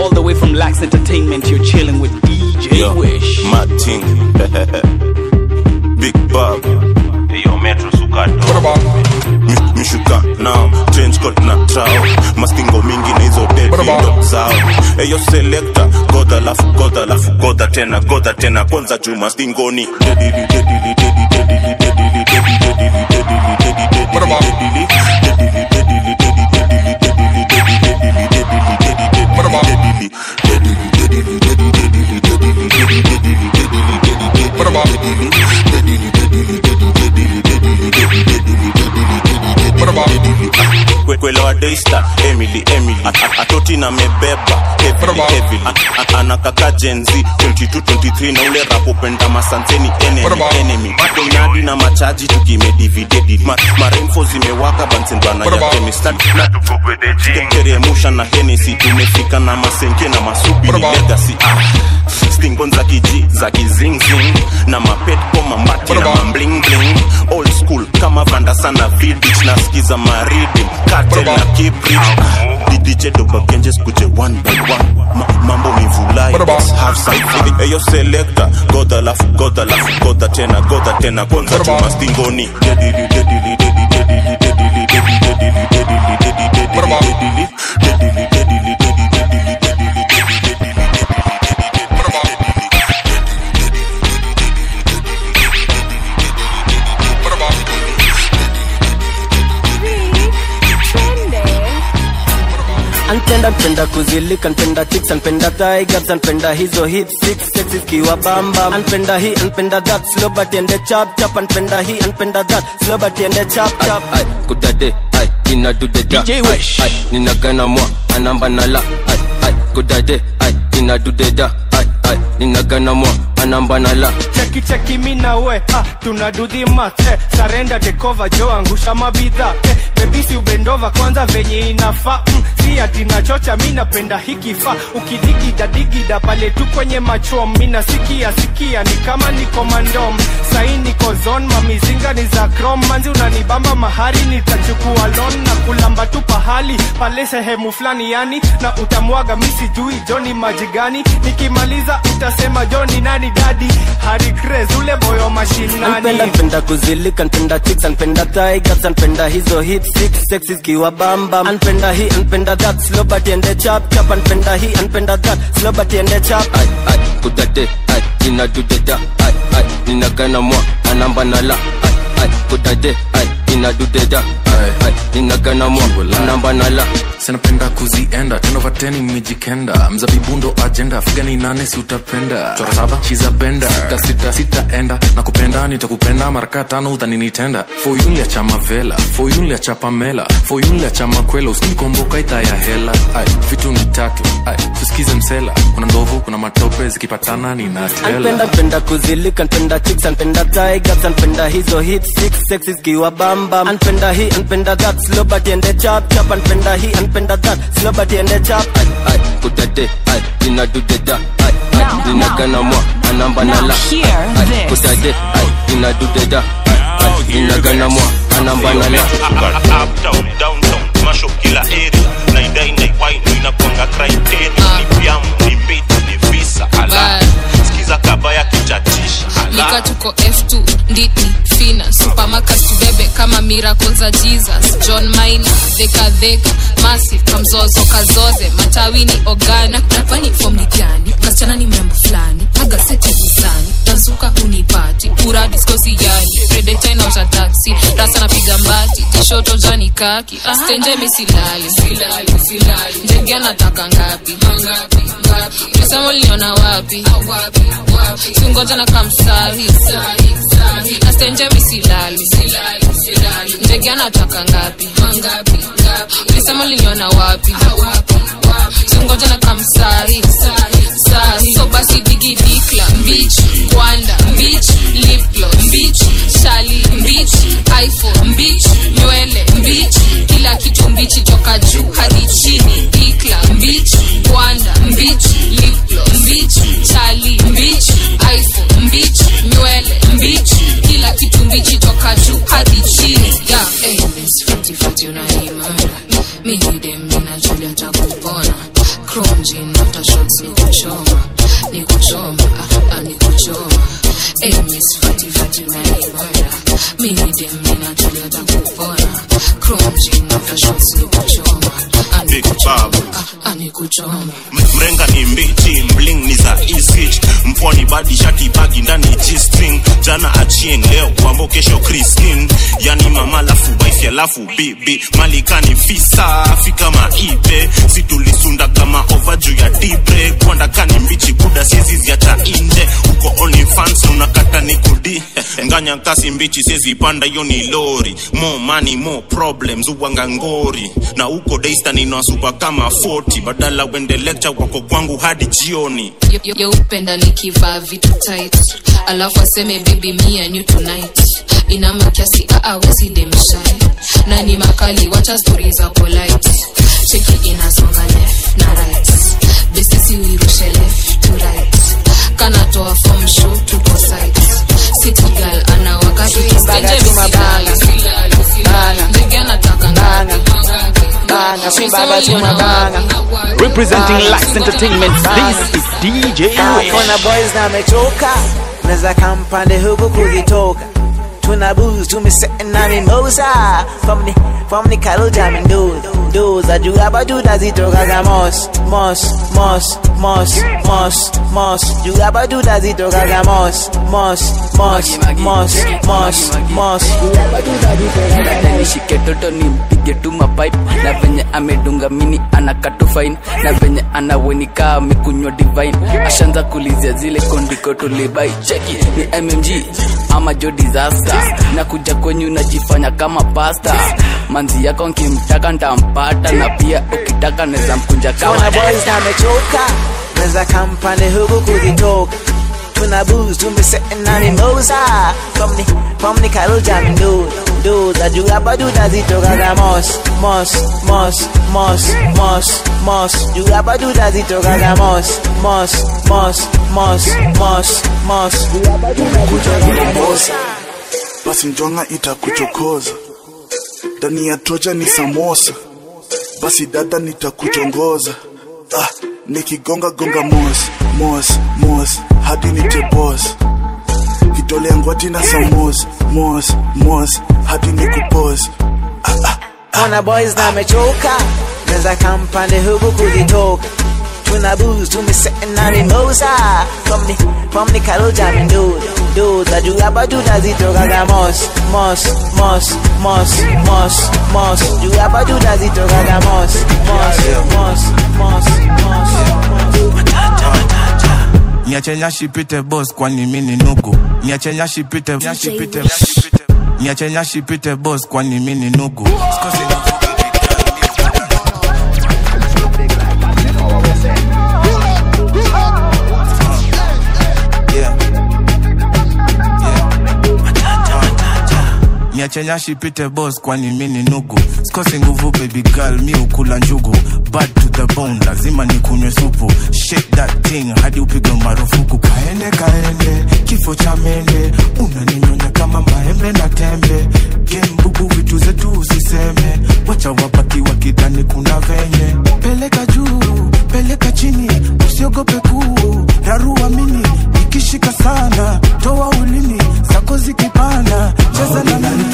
All the way from Lax Entertainment, you're chilling with DJ Yo, Wish. Martin. Big Bob. Yo, Metro Sukato. Mi- mishuka nao change code na trao mastingo mingi na hizo dedindo zao eyo selekta godha lafu godha lafu godha tena godha tena kwanza juu mastingoni dedili dedili dedili dedili dedili dedili dedili dedili dedili dedili dedili dedili kwelewa daista emily emily A- a- atoti na mebeba heavily, heavily. A- a- anakaka jenzi 2223 na ule rapopenda masanseni enemy, enemy donadi na machaji tukimedividedi Ma, maremfo zimewaka bansendwana ya kemistateremusha na henesi tumefika na masenke na masubi ni legacy ah. stingon za kiji za kizingzing na mapetko mamati na mamblingling old school kama vanda sana vidich nasikiza maridi katel na kibrit didije dobagenjes kuje one by one Ma, mambo mivulai let's have some fun eyo selector godha lafu godha lafu godha tena godha tena kwanza chuma stingoni dedili dedili dedili dedili dedili dedili dedili dedili dedili dedili dedili dedili dedili anpenda npenda kuzilika npenda chicks anpenda tigers anpenda hizo hip six sexy kiwa bamba anpenda hii anpenda that slow but ende chap chap anpenda hii anpenda that slow but ende chap chap ay kudade ay inadudeda DJ Wish. ay ninagana mwa anamba nala ay ay kudade ay inadudeda ay ay ninagana mwa anamba nala cheki cheki mi na we ah, tuna do the math eh, sarenda tekova jo angusha mabidha eh, bebisi ubendova kwanza venye inafaa mm, si ati nachocha mi napenda hikifa ukidigida digida pale tu kwenye machom mi nasikia sikia ni kama niko mandom sai niko zon mamizinga ni za krom manzi unanibamba mahari nitachukua lon na kulamba tu pahali pale sehemu fulani yani na utamwaga mi sijui joni maji gani nikimaliza utasema joni nani dadi hari Craze, ule boyo mashinani anpenda npenda kuzilika npenda chicks anpenda tigers anpenda hizo hip six sexy kiwa bamba anpenda hii anpenda that slow but ende chap chap anpenda hii anpenda that slow but ende chap ay ay kudade ay inadudeda ay ay ninagana mwa anamba nala ay ay kudade ay inadudeda ay ay ninagana mwa anamba nala sinapenda kuzienda tenovateni mijikenda mzabibundo ajenda figani nane si utapenda chora saba shizabenda sita sita sitaenda na kupenda nitakupenda maraka tano udhaninitenda foyunlia cha mavela foyunlia cha pamela foyunlia cha makwela usinikomboka ita ya hela ay vitu ni tatu ay tusikize msela kuna ndovu kuna matope zikipatana ninatela anpenda npenda kuzilika npenda chicks anpenda tigers anpenda hizo hip six sexy kiwa bamba anpenda hii anpenda that slow but ende chap chap anpenda hii anpenda that slow but ende chap ay ay kudade ay inadudeda ay ay ninagana mwa anamba nala hear ay this. kudade ay inadudeda ay ay ninagana mwa anamba nala uptown downtown masho kila area naidai naiwaino inakwanga criteria ni vyamu ni bit ni visa ala sikiza kaba ya kichatisha nika ala tuko f2 nditni fina supamakas tubebe kama miracle za jesus john mina dhekadheka massive kamzozo kazoze matawini ogana napani fom ni gani kasichana ni membo fulani agaseti gizani nazuka unipati pura diskosi yani predeta inauta taksi rasa napiga mbati tishoto jani kaki stenje misilali ndege anataka ngapi mesema uliniona wapi singoja na kamsahi nastenje misilali ndege anataka ngapi ulisema liniona wapi singoja na kamsahi sahi so basi digi dikla mbich kwanda mbich liplo mbich shali mbich iphone mbich nywele mbich kila kitu mbichi toka juu hadi chini dikla mbich kwanda mbich liplo mbich shali mbich iphone mbich nywele mbich kila kitu mbichi toka juu hadi chini yeah. hey, miss, futi, futi, unaimara. Mi ni dem, nina Julia cha kupona chrome jean after shots ni kuchoma ni kuchoma ah, ah, ni kuchoma hey miss fati fati unanibora mimi dem ninatulia takupona chrome jean after shots ni kuchoma ah, ni Big kuchoma Bob. ah, ah, ni kuchoma mrenga ni mbichi mbling ni za isich mpwani badi shati bagi ndani g-string jana achieng leo kwambo kesho christin yani mama lafu wife alafu bibi malikani fisa afika maibe situlisunda kama ova juu ya dibre kwanda kani mbichi buda siezi ziacha inde uko onlyfans unakata ni kudi nganya kasi mbichi siezi panda hiyo ni lori more money more problems uwanga ngori na uko daista ninawasupa kama 40 badala wende lecture wako kwangu hadi jioni Yo- yo- yeupenda nikivaa vitu tight alafu aseme baby me and you tonight inama kiasi aawezi demshai na ni makali wacha stori za polite cheki inasonga left na right besisi uirushe left to right kanatoa form show tuko site city girl ana wakati Baga tu mabanga. Banga. ndege anataka Banga. Banga, si baba tu mabanga. Representing Lax Entertainment, this is DJ Ray. Kuna boys na mechoka Neza kampande huku kuzitoka Tuna booze, tumesetting na mimosa From the, from the kalo jamming dude Dudes, juu hapa tutazitoka za mos Mos, mos, mos, mos, mos Juu hapa tutazitoka za mos Mos, mos, mos, mos, mos Juu hapa tutazitoka za Dada nishike toto nimpige tu mapipe na venye amedunga mini anakatu fine na venye anawenika amekunywa divine ashanza kulizia zile kondiko tulibai cheki ni mmg ama jo disaster na kuja kwenyu najifanya kama pasta manzi yako nkimtaka ntampata na pia ukitaka neza mkunja Tuna kama boys na mechoka Neza kampande huku kuzitoka Tuna booze, tumesetting na mimosa From the, from the kalo jamming dude Dudes, juu hapa tutazitoka za mos Mos, mos, mos, mos, mos Juu hapa tutazitoka za mos Mos, mos, mos, mos, mos Juu hapa tutazitoka za mos basi njonga itakuchokoza ndani ya toja ni samosa basi dada nitakuchongoza ah, nikigonga gonga mos mos mos hadi nite boss kitole ngwati na samos mos mos hadi nikupos Ona boys na mechoka Neza kampande huku kuzitoka Tuna booze, tumesetting na mimosa From the, from the kalo jamming dude Dudes, juu hapa tutazitoka za mos Mos, mos, mos, mos, mos Juu hapa tutazitoka za mos Mos, mos, mos, mos, mos niache nyashi pite boss kwani mini nugu niache nyashi pite nyashi pite niache nyashi pite boss kwani mini nugu Sikosi niache nyashi pite boss kwani mini nugu sikosi nguvu baby girl mi ukula njugu bad to the bone lazima nikunywe supu shake that thing hadi upigwe marufuku kaende kaende kifo cha mende unaninyonya kama maembe na tembe gembubu vitu zetu usiseme wacha wabaki wakidhani kuna venye peleka juu peleka chini usiogope kuu rarua mini ikishika sana toa ulimi zako zikipana cheza na mimi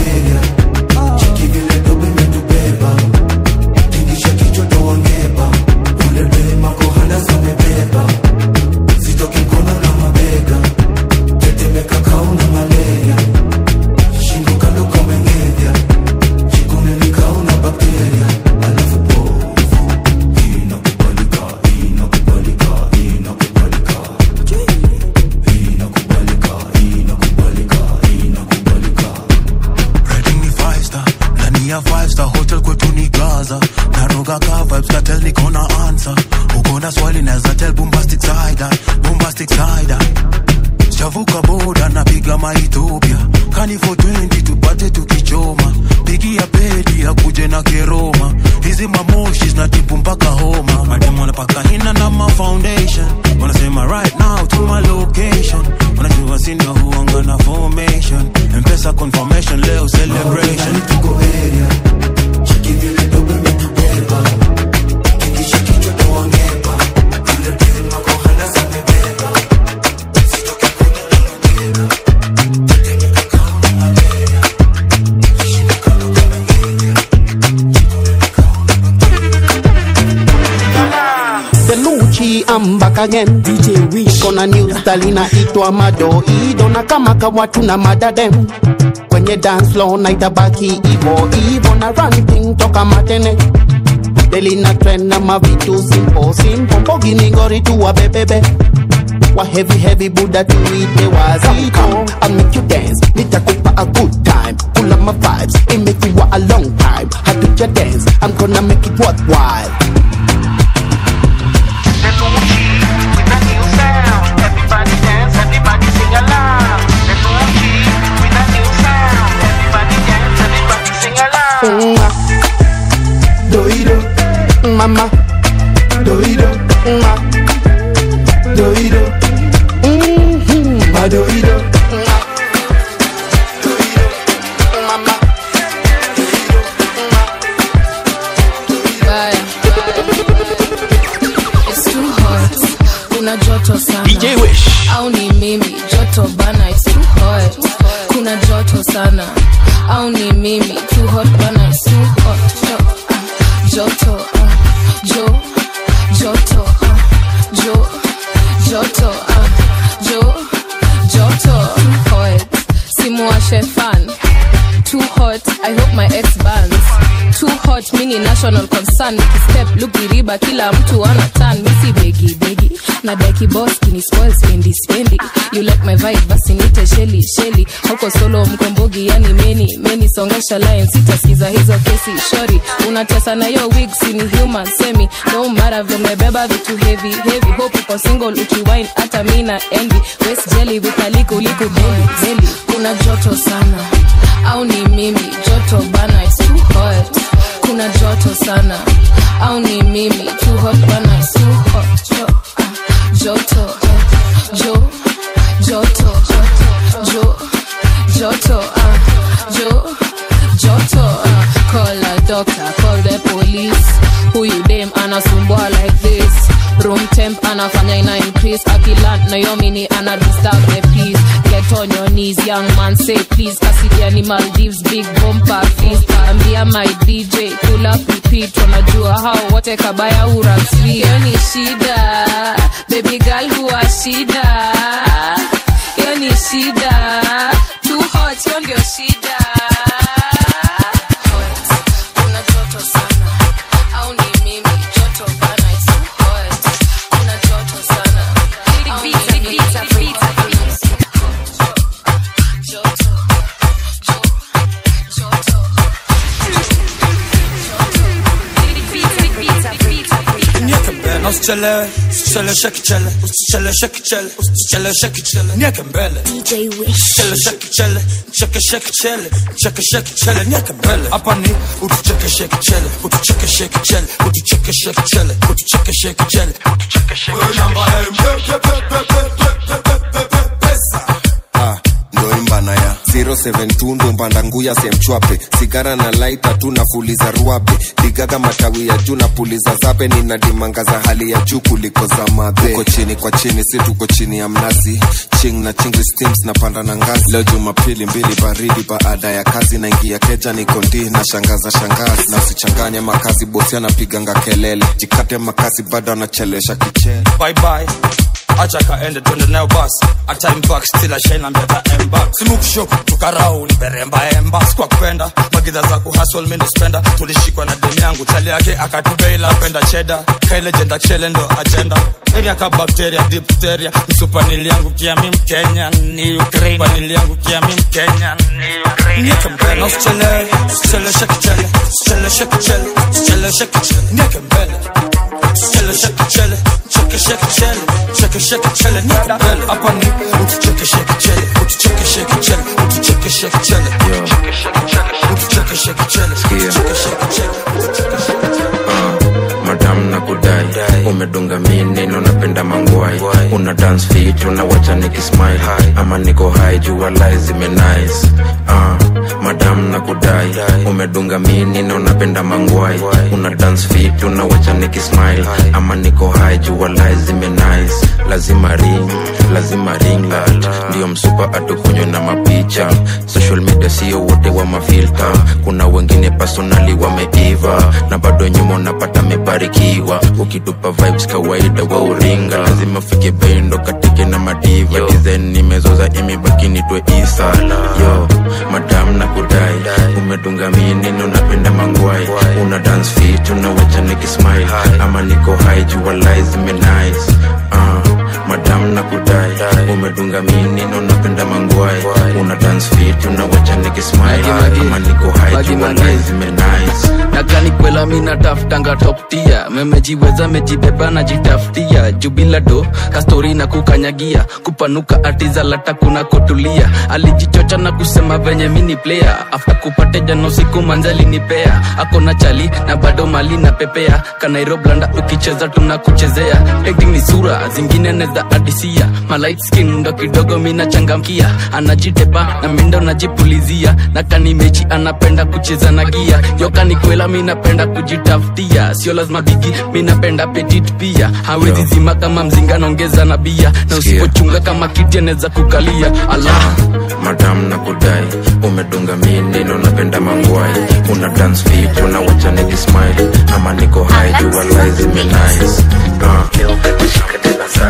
Riding ni five star ndani ya five star hotel kwetu ni gaza naroga ka vibes ka tell niko na answer uko na swali naweza tell bombastic side eye, bombastic side eye. sijavuka boda napiga maethiopia kani for 20 tupate tukichoma pigia pedi akuje na keroma hizi mamoshi zinatibu mpaka homa mademu wanapaka hina na ma foundation wanasema right now to my location wanajua sina huanga na formation mpesa confirmation leo celebration tuko area Gucci, I'm back again. DJ Wish. Kona new style inaitwa madoido na kama kawa tuna madadem kwenye dance floor na itabaki ivo ivo na run thing toka matene deli na trend na mavitu simple simple mbogi ni ngori tu wa bebebe wa heavy heavy buda tuite wazito I'll make you dance nitakupa a good time pull up my vibes it make you a long time hatuja dance I'm gonna make it worthwhile Mwah. Doido, mama. Doido, mwah. Doido, mhm, ma doido. Mwah. Doido, mama. Bye. It's too hot. Kuna joto sana. DJ Wish. Au ni mimi joto bana it's too hot. Kuna joto sana. Au ni mimi too hot bana it's too hot. Jo, ah, joto ah, jo joto ah, jo joto ah, jo joto hot. Simuwashe fan. Too hot, I hope my ex bans. Too hot, mini national concern. Nikistep look diriba, kila mtu ana turn. Misi begi begi, na daki boss kini spoil spendi spendi. You like my vibe, basi nite sheli sheli. Huko solo mkombogi, yani meni meni. Songesha line, sitasikiza hizo kesi. Shori, unatesa na yo wig, sini human semi. No matter vimebeba vitu heavy heavy. Hope uko single, ukiwine hata mina envy. West jelly with a liku liku belly belly. Kuna joto sana au ni mimi joto bana it's too hot kuna joto sana au ni mimi too hot bana it's too hot jo, ah, joto ah, jo joto ah, jo joto ah, jo joto ah, call a doctor call the police huyu dem anasumbua like this room temp anafanya ina increase akiland na yomini ana disturb the peace get on your knees young man say please kasidia ni maldives big bomba feast ambia my dj pull up repeat wanajua hao wote kabaya uraswi hiyo ni shida baby girl huwa shida hiyo ni shida too hot hiyo ndio shida Hot. Kuna joto sana au ni mimi joto bana it's too hot kuna joto sana au ni mimi joto Nieke mbele, usichelewe, usicheleweshe kichele, usicheleweshe kichele, usicheleweshe kichele, nieke mbele. Usicheleweshe kichele, chekeshe kichele, chekeshe kichele, nieke mbele. Hapa ni utuchekeshe kichele, utuchekeshe kichele, utuchekeshe kichele, utuchekeshe kichele, utuchekeshe kichele. Namba M, pe, pe, pe, pe, pe, pe, pe, pe, pe, pesa. Ah, ndo imbana ya 072 ndo mbanda nguya semchwape sigara na laita tu nafuliza ruabe digaga matawi ya juu na puliza zabe nina dimanga za hali ya juu kuliko za madhe tuko chini kwa chini si tuko chini ya mnazi ching na chingri steams na panda na ngazi leo jumapili mbili baridi baada ya kazi naingia keja niko ndi na shangaza shangazi na usichanganye makazi bosi anapiganga kelele jikate makazi bado anachelesha kichele bye bye acha kaende twende nayo basi hata impact still ashine and better emba simukusho tukarau liberemba emba sikwa kupenda magidha za kuhustle mimi spenda tulishikwa na demu yangu chali yake akatubeila penda cheda kaile jenda chele ndo agenda area ka bacteria diphtheria msupanili yangu kia mi mkenya ni ukraine panili yangu kia mi mkenya ni ukraine nieke mbele na usichelewe usicheleweshe kichele usicheleweshe kichele usicheleweshe kichele nieke mbele usicheleweshe kichele chekeshe kichele chekeshe kichele nieke mbele hapa ni utuchekeshe kichele utuchekeshe kichele utuchekeshe kichele utuchekeshe kichele utuchekeshe kichele utuchekeshe kichele madam na kudai umedunga mini na unapenda mangwai una dance fit unawacha nikismile ama niko high jua lai zime nice uh, madam na kudai umedunga mini na unapenda mangwai una dance fit unawacha nikismile ama niko high jua lai zime nice lazima ring lazima ring light ndio msupa atukunywe na mapicha social media sio wote wa mafilta kuna wengine personali wameiva na bado nyuma unapata mebarikiwa nikitupa vibes kawaida wa uringa lazima fike bendo katike na madiva design nimezoza imebaki nitwe isa yo madam na kudai umedunga mineno napenda mangwai una dance fit unawacha nikismile ama niko high jua lies zimenice uh, madam na kudai umedunga mineno napenda mangwai una dance fit unawacha nikismile ama niko high jua lies zimenice nakani kwela mi nataftanga toptia memejiweza mejibeba najitafutia jubila do kastori na kukanyagia kupanuka atiza lata kuna kotulia alijichocha na kusema venye mini player after kupate jano siku manzali nipea akona chali na bado mali na pepea kanairoblanda ukicheza tunakuchezea acting ni sura zingine neza adisia malight skin ndo kidogo mina changamkia anajitepa na mindo najipulizia na kani mechi anapenda kucheza na gia yokani kwela mi napenda kujitafutia sio lazima bigi mi napenda petit pia hawezi zima kama mzinga naongeza na bia na usipochunga kama kiti anaweza kukalia allah madam na kudai umedunga mineno napenda mangwai una dance fit unawacha nikismile ama niko high jua lies zimenice uh.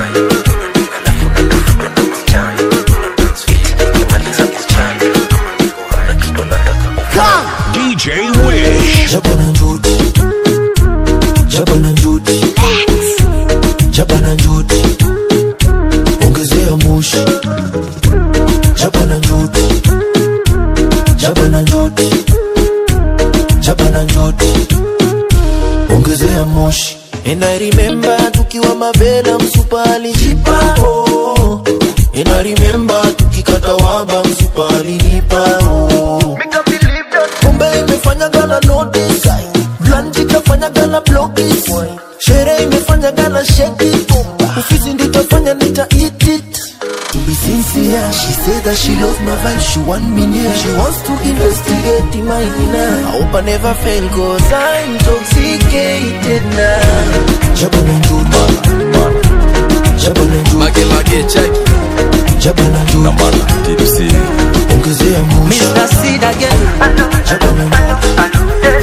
DJ Wish. Jabana Judy. Jabana Judy. Jabana Judy. Ongezea moshi. Jabana Judy. Jabana Judy. Jabana Judy. Ongezea moshi. And I remember tukiwa mavela msupa alijipa oh. And I remember tukikata waba msupa alinipa oh. Kumbe imefanya gana notice Blanji kafanya gana blockies Shere imefanya gana shake it Ufizi nditafanya nita eat it To be sincere, she said that she loves my vibe, she want me near She wants to investigate in my inner I hope I never fail cause I'm intoxicated now Jabana Judy Jabana Judy Mage mage check Jabana Judy Namana TDC Ongezea moshi Mr. Seed again. Jabana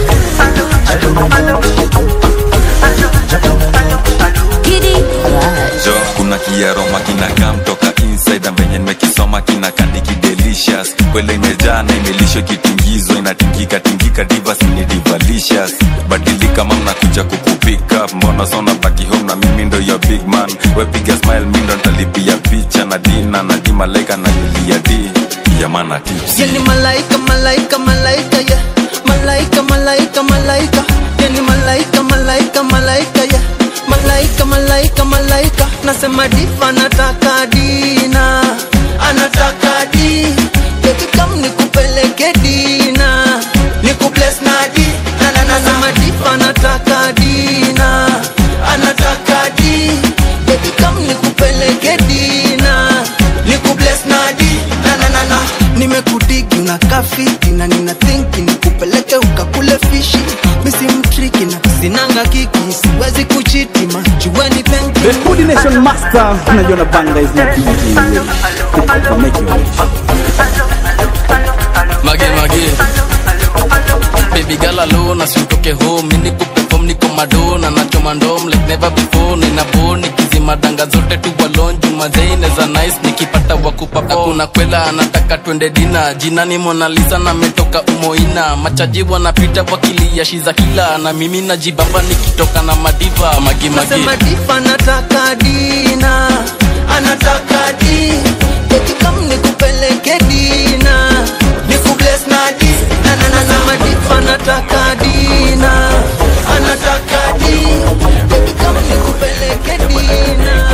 jo kuna kiaroma kinakaa mtoka inside na venye nimekisoma kinakandiki delicious kwele imejaa na imelishwa kitingizo inatingika tingika divas ni divalicious badilika ma mnakuja kukupick up mbona sona baki home na mimi ndo your big man wepiga smile mi ndo ntalipia picha na dina na di malaika na yulia di yamana tips Yani malaika, malaika, malaika, yeah. Malaika, malaika, malaika. Yani malaika, malaika, malaika, yeah. Malaika, malaika, malaika. Nasema diva anataka dina, anataka di. Baby come nikupeleke dina, nikubless na di. Na na na nasema diva anataka dina, anataka di. Baby come nikupeleke dina, nikubless na di. Na na na na nimekudigi unakaa fiti na nina thinki nikupeleke ukakule fishi misi mtriki na sinanga kiki siwezi kuchiti majueni penki The Food Nation Master, unajiona banga is not DJ Wish. Kutoka make you wish. mage mage baby gala low na siutoke home mini kuperform niko madona nachoma ndom like never before nina bo nikizima danga zote tu walonju mazeine za nice nikipata wakupa kuna kwela anataka twende dina jina ni Mona Lisa na metoka umoina machaji wanapita wakilia shiza kila na mimi najibamba nikitoka na madiva magi magi nasema difa anataka dina anataka di Baby come nikupeleke dina nikubless na di na na na nasema difa anataka dina anataka di Baby come nikupeleke dina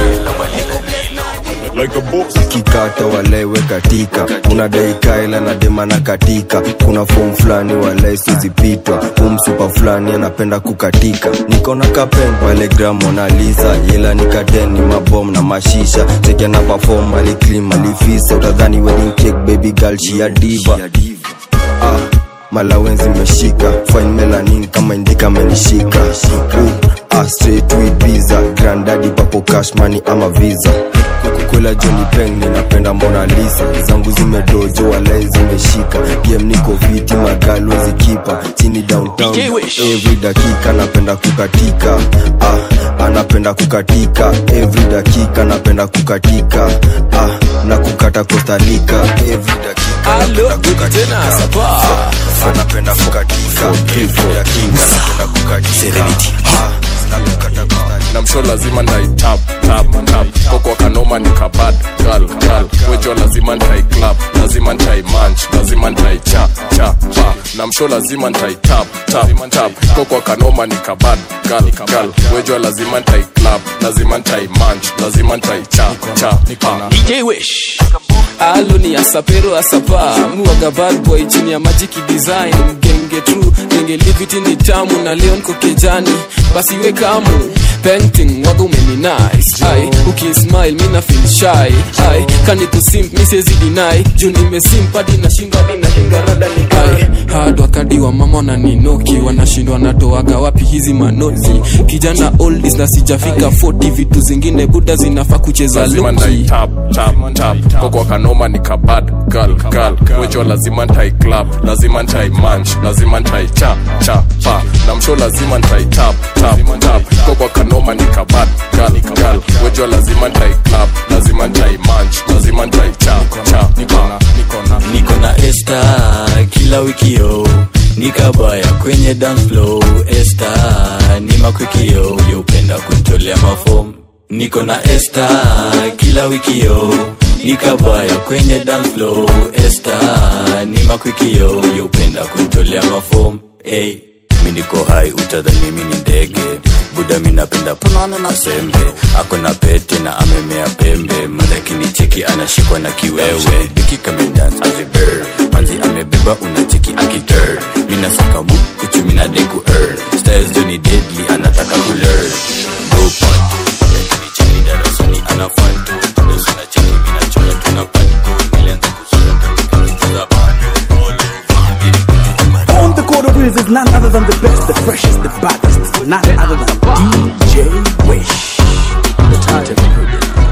kikata walewe katika kuna daikaela na demana katika kuna fom fulani walai sizipitwa umsupa fulani anapenda kukatika nikona kapen pale gram monalisa ila nikateni mabom na mashisha tekena pafom aliklim alifisa utadhani wedding cake baby girl shia diva ah, malawenzi meshika fine melanin kama indika amenishika uh, ah, straight with visa grandadi papo cash money ama visa kwela joni peng ninapenda mona lisa zangu zimedojo walai zimeshika pm niko viti magalwezi kipa chini downtown every dakika napenda kukatika ah, napenda kukatika every dakika napenda kukatika ah, na kukata kostalika every dakika napenda kukatika ah, napenda kukatika every dakika napenda kukatika ah, na kukata kostalika na msho lazima ndaitap tap tap koko kanoma ni kabad gal gal wejo lazima ntai clap lazima ntai manch lazima ntai cha cha pa na msho lazima ntai tap tap tap koko kanoma ni kabad gal gal wejo lazima ntai clap lazima ntai manch lazima ntai cha cha pa DJ Wish alo ni asapero asapa muwaga bad boy chini ya magic design genge true genge liviti ni tamu na leo niko kejani basi we kamu painting waga umeni nice ai ukismile mina feel shy ai kani tu simp mi siwezi deny juu nimesimp hadi nashinda hadi nashinda rada ni ai hard wakadi wa mama na ninoki wanashindwa natoaga wapi hizi manoti kijana oldies na sijafika 40 vitu zingine buda zinafaa kucheza lazima luki ntai tap tap tap koko kanoma ni kabad gal gal wejo lazima ntai clap lazima ntai manch lazima ntai cha cha pa na msho lazima ntai tap tap tap koko kanoma ni kabad gal gal wejo lazima ntai clap lazima ntai manch lazima ntai cha cha pa niko na esta kila wikio nikabaya kwenye dance flow esta ni makwikio yeupenda kuntolea mafom niko na esta kila wikio nikabaya kwenye dance flow esta ni makwikio yeupenda kuntolea mafom hey. mi niko hai utadhani mimi ni ndege buda mi napenda punana na sembe ako na pete na amemea pembe madakini cheki anashikwa na kiwewe dikikamedans azibir manzi amebeba unacheki akitur minasaka mu kuchumi na deku er styles joni deadly anataka kulearn gopad lakini chini darasani anafantu dosuna cheki minachora tuna pantu nilianza kusura kamikaza bado On the court of wheels is none other than the best, the freshest, the baddest. None other than DJ Wish. The turntable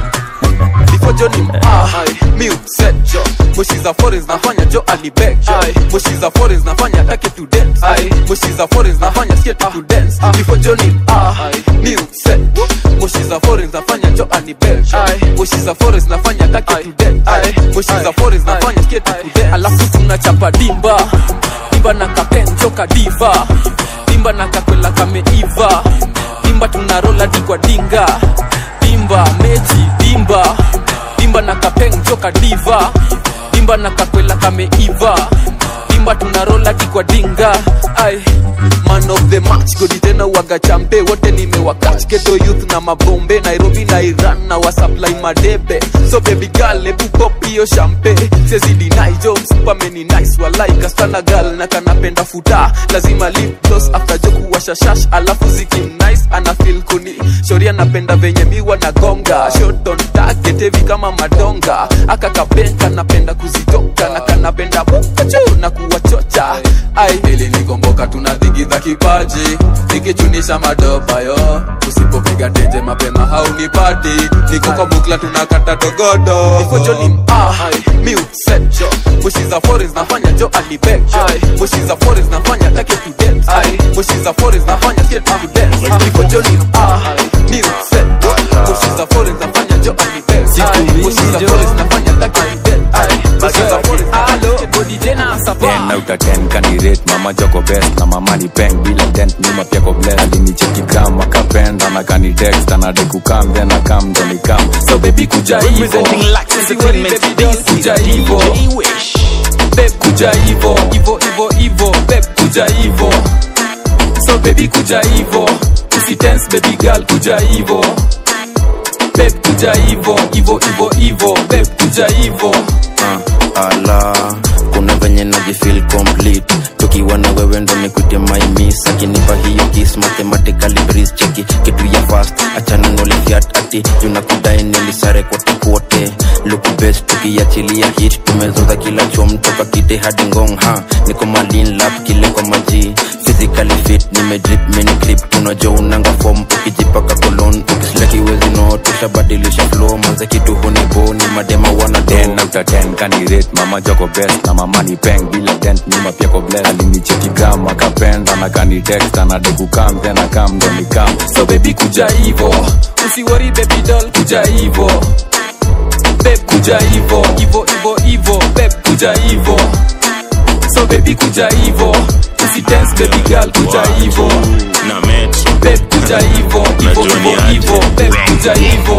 before Johnny ah, mi upset jo moshi za foreigns nafanya jo alibek jo moshi za foreigns nafanya take to dance moshi za foreigns nafanya skate to dance before Johnny ah, mi upset moshi za foreigns nafanya jo alibek jo moshi za foreigns nafanya take to dance moshi za foreigns nafanya skate to dance alafu tunachapa dimba dimba na kapenjo kadiva dimba na kakwela kameiva dimba tunarola dikwa dinga dimba mechi dimba dimba na kapenjo kadiva dimba na kakwela kameiva dimba tunarola dikwa dinga ai man of the match godi tena waga champe wote nimewakach geto youth na mabombe nairobi na iran na wasupply madebe so baby girl ebu pop hiyo champe sezidi naijo msupameni nice walai kastana gal na kanapenda futa lazima lip gloss after joku washashash alafu zikim nice ana feel kuni shori anapenda venye miwa na gonga shot on target heavy kama madonga aka kabenka napenda kuzitoka na kanapenda bukachu na kuwachocha ai ili nikomboka tunadhigidha kipaji nikichunisha madoba yo usipopiga tenje mapema haunipati niko kwa bukla tunakata dogodo ifojoni ah, mi upset jo mushi za foreigns nafanya jo alibek jo mushi za foreigns nafanya take to dance mushi za foreigns nafanya skate to dance ifojoni ah, mi upset jo mushi za foreigns nafanya jo alibek mushi za foreigns nafanya take to dance mushi za foreigns alo body tena sapa ten out of ten kanirate mama joko best na mama ni peng bila dent nyuma pia ko bless alinicheki gram akapenda na kanitext anadekukam then akam ndo nikam so baby kuja hivo Representing Lux Entertainment, this is kuja hivo DJ Wish. Babe, kuja hivo hivo hivo hivo Babe, kuja hivo so baby kuja hivo usitense baby girl kuja hivo Babe, kuja hivo hivo hivo hivo Babe, kuja hivo uh, ala kuna venye najifil complete tukiwa na wewe ndo nikute my miss akinipa hiyo kiss mathematically breeze cheki kitu ya fast achana nolifiat ati junakudai nilisare kote kote look best tukiachilia hit tumezoza kila chom toka kite hadi ngong ha niko malin lap kile kwa maji physically fit nimedrip mini clip tunajua unanga form ukijipaka kolon ukisleki wezi no tusha tabadilisha flow manze kitu huniboni madema wana ten out of ten kanirate mama joko best na mama ni peng bila dent nyuma pia ko bless alinicheki gram akapenda na kanitext anadegu kam tena kam ndo ni kam so baby kuja hivo usiwori baby doll kuja hivo beb kuja hivo hivo hivo hivo beb kuja hivo so baby kuja hivo usidance baby girl kuja hivo na metro beb kuja hivo hivo hivo hivo beb kuja hivo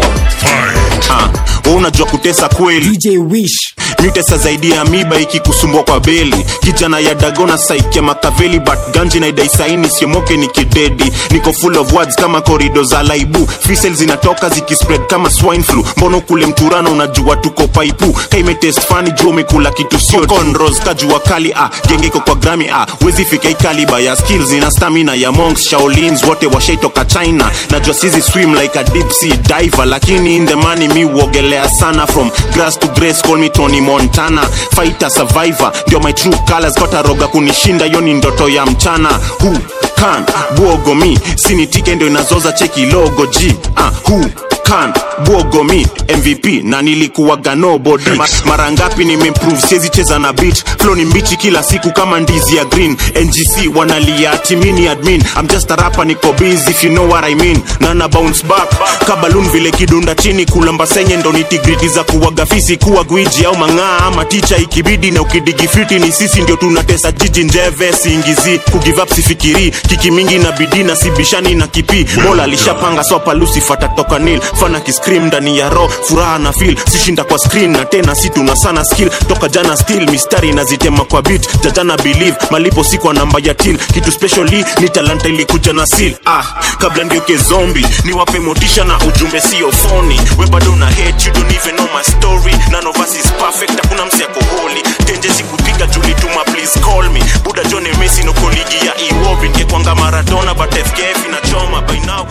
Ah, wewe unajua kutesa kweli DJ Wish mitesa zaidi ya miba ikikusumbua kwa beli kijana ya dagona saikia makaveli but ganji na idaisaini siomoke ni kidedi niko full of words kama korido za laibu fisel zinatoka zikispread kama swine flu mbono kule mturano unajua tuko paipu kaimetest fani jua umekula kitu sio conros kajua kali ah genge iko kwa grami ah wezi fika ikaliba ya skills ina stamina ya monks shaolins wote washaitoka china najua sizi swim like a deep sea diver lakini in the money mi uogelea sana from grass to grace call me Tony Montana fighter survivor ndio my true colors kota roga kunishinda hiyo ni ndoto ya mchana who can bwogo mi sinitike ndio inazoza cheki logo g ah who can bwogo mi mvp na nilikuwaga nobody Ma, mara ngapi nimeimprove siwezi cheza na beat flow ni mbichi kila siku kama ndizi ya green ngc wanalia ati mi ni admin i'm just a rapper niko busy if you know what i mean na na bounce back kabalun vile kidunda chini kulamba senye ndo nitigriti za kuwaga fisi kuwa gwiji au mang'aa ama ticha ikibidi na ukidigifiti ni sisi ndio tunatesa jiji njeve siingizi kugive up sifikiri kiki mingi na bidii na sibishani na kipi mola alishapanga sopa lucifer tatoka nil fana kiscream ndani ya ro furaha na feel sishinda kwa screen na tena si tuna sana skill toka jana still mistari nazitema kwa beat jajana believe malipo si kwa namba ya till kitu specially ni talanta ilikuja na seal ah kabla ngeuke zombi niwape motisha na ujumbe sio phony we bado una hate you don't even know my story none of us is perfect hakuna msi yako holy tenje sikupiga julituma please call me buda john messi noko ligi ya iwobi ngekwanga maradona but fkf inachoma by now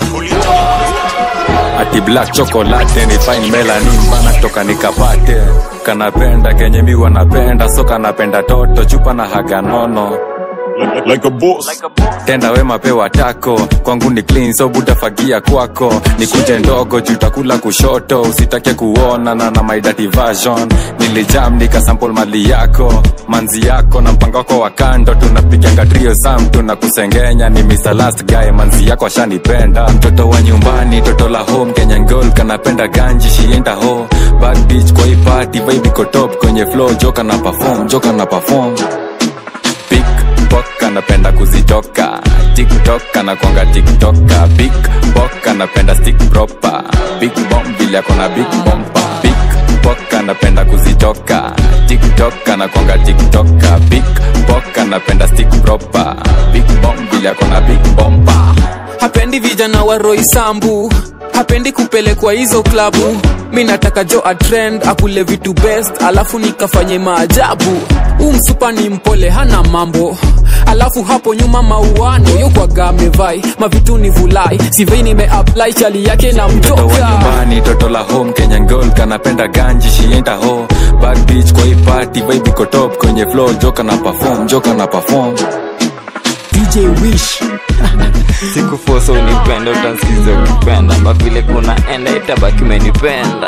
ati black chocolate ni fine melanin bana toka nikapate kanapenda kenye mi wanapenda so kanapenda toto chupa na haga nono like, like a boss. tenda wema pewa tako kwangu ni clean so butafagia kwako nikuje ndogo jutakula kushoto usitake kuona na na my dirty version nilijam nikasample mali yako manzi yako na mpango wako wa kando tunapiganga trio sam tunakusengenya ni Mr. last guy manzi yako ashanipenda mtoto wa nyumbani toto la home kenyan girl kanapenda ganji shienda ho bad bitch kwa hii party vibe iko top kwenye flow joka na perform joka na perform big bok anapenda kuzitoka tiktok anakwanga tiktoka big bok anapenda stick proper big bomb vile akona big bompa big bok anapenda kuzitoka tiktok anakwanga tiktoka big bok anapenda stick proper big bomb vile akona big bompa hapendi vijana wa roisambu hapendi kupelekwa hizo klabu mi nataka jo atrend akule vitu best alafu nikafanye maajabu huu msupa ni mpole hana mambo alafu hapo nyuma mauano yokwaga amevai mavitu ni vulai sivei nimeapply chali yake na mtoto wa mtoka nyumbani toto la home kenyan girl kanapenda ganji shienda ho bad bitch kwa hii party vibe iko top kwenye flow joka na perform joka na perform DJ Wish sikufosa unipenda utansikiza ukipenda mavile kuna enda itabaki umenipenda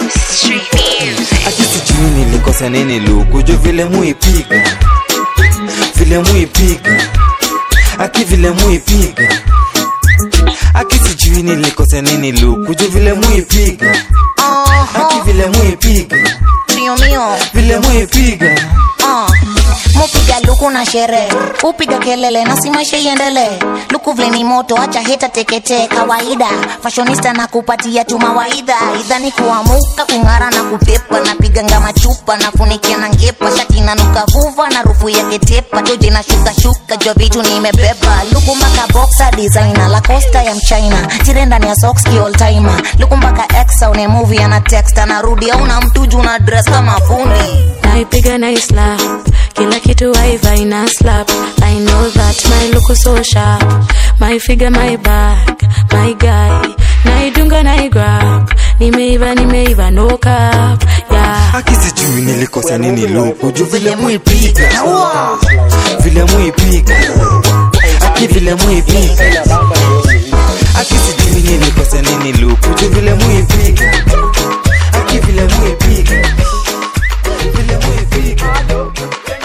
ati sijui nilikosa nini lukujo vile muipiga vile muipiga aki vile muipiga aki sijui nilikosa nini lukujo vile muipiga aki vile muipiga Mio mio vile muipiga uh. mupiga luku na sherehe upiga kelele na si maisha iendelee luku vile ni moto acha heta teketee kawaida fashionista na kupatia tu mawaidha idhani kuamuka kung'ara na kupepa napiga ngama chupa nafunikia na ngepa shati nanuka vuva na rufu ya ketepa joji na shuka shuka jo vitu nimebeba luku mpaka boxer designer la costa ya mchina tire ndani ya socks ki all timer luku mpaka exa une movie ana text anarudi au na mtuju na dress kama fundi naipiga naislap kila kitu waiva ina slap i know that my look is so sharp my figure my back my guy naidunga naigrab nimeiva nimeiva no cap yeah. aki sijui nilikosa nini lukuju vile muipiga vile muipiga aki vile muipiga aki sijui nilikosa nini lukuju vile muipiga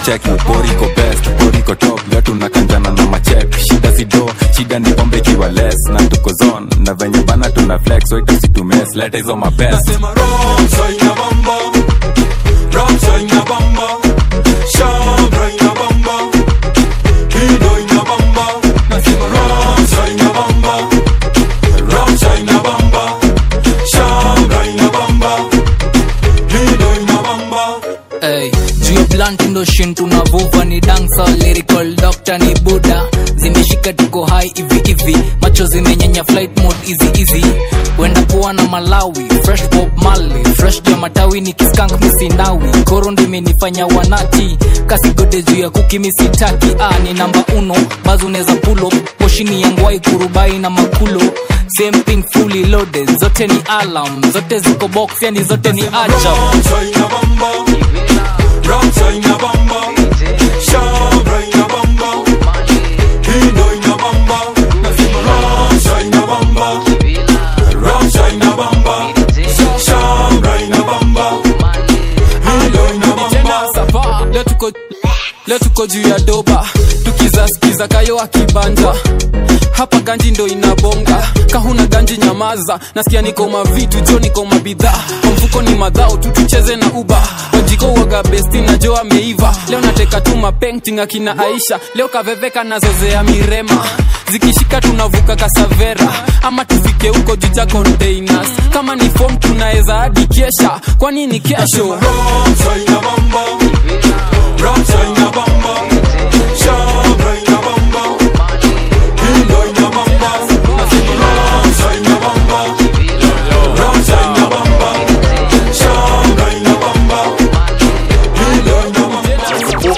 cheki boriko best boriko top leo tunakanjana na machek shida zido shida ni pombe ikiwa less na tuko zone na venye bana tuna flex so itasitumes leta hizo mapest Nasema Ramsa inabamba Ramsa inabamba Shabra inabamba Kido inabamba Nasema Ramsa inabamba Ramsa inabamba Shabra inabamba Kido inabamba Hey, juu ya blunt ndo shin tunavuva ni dansa lyrical doctor ni buda zimeshika tuko high hivi hivi macho zimenyenya flight mode easy easy wenda kuwa na malawi fresh pop mali fresh ja matawi ni kiskank misinawi koro ndimenifanya wanati kasigode juu ya kuki misitaki ah, ni namba uno bazo unaweza pulo moshini ya ngwai kurubai na makulo same thing fully loaded zote ni alarm zote ziko box yani zote ni ajab Ramsa inabamba Ramsa inabamba Shabra inabamba Kido inabamba Nasema Ramsa inabamba Ramsa inabamba Shabra inabamba Kido inabamba tena sapa leo tuko leo tuko juu ya doba tukizaskiza kayo akibanja hapa ganji ndo inabonga kahuna ganji nyamaza nasikia niko mavitu jo niko mabidhaa kwa mfuko ni madhao tu tucheze na uba wajiko waga besti na jo ameiva leo nateka tu mapenting akina aisha leo kaveveka nazozea mirema zikishika tunavuka kasavera ama tufike huko juja containers kama ni fom tunaweza hadi kesha kwani ni kesho Ramsa inabamba Ramsa inabamba Shabra inabamba Kido inabamba Nasema Ramsa inabamba Ramsa inabamba Shabra inabamba Kido inabamba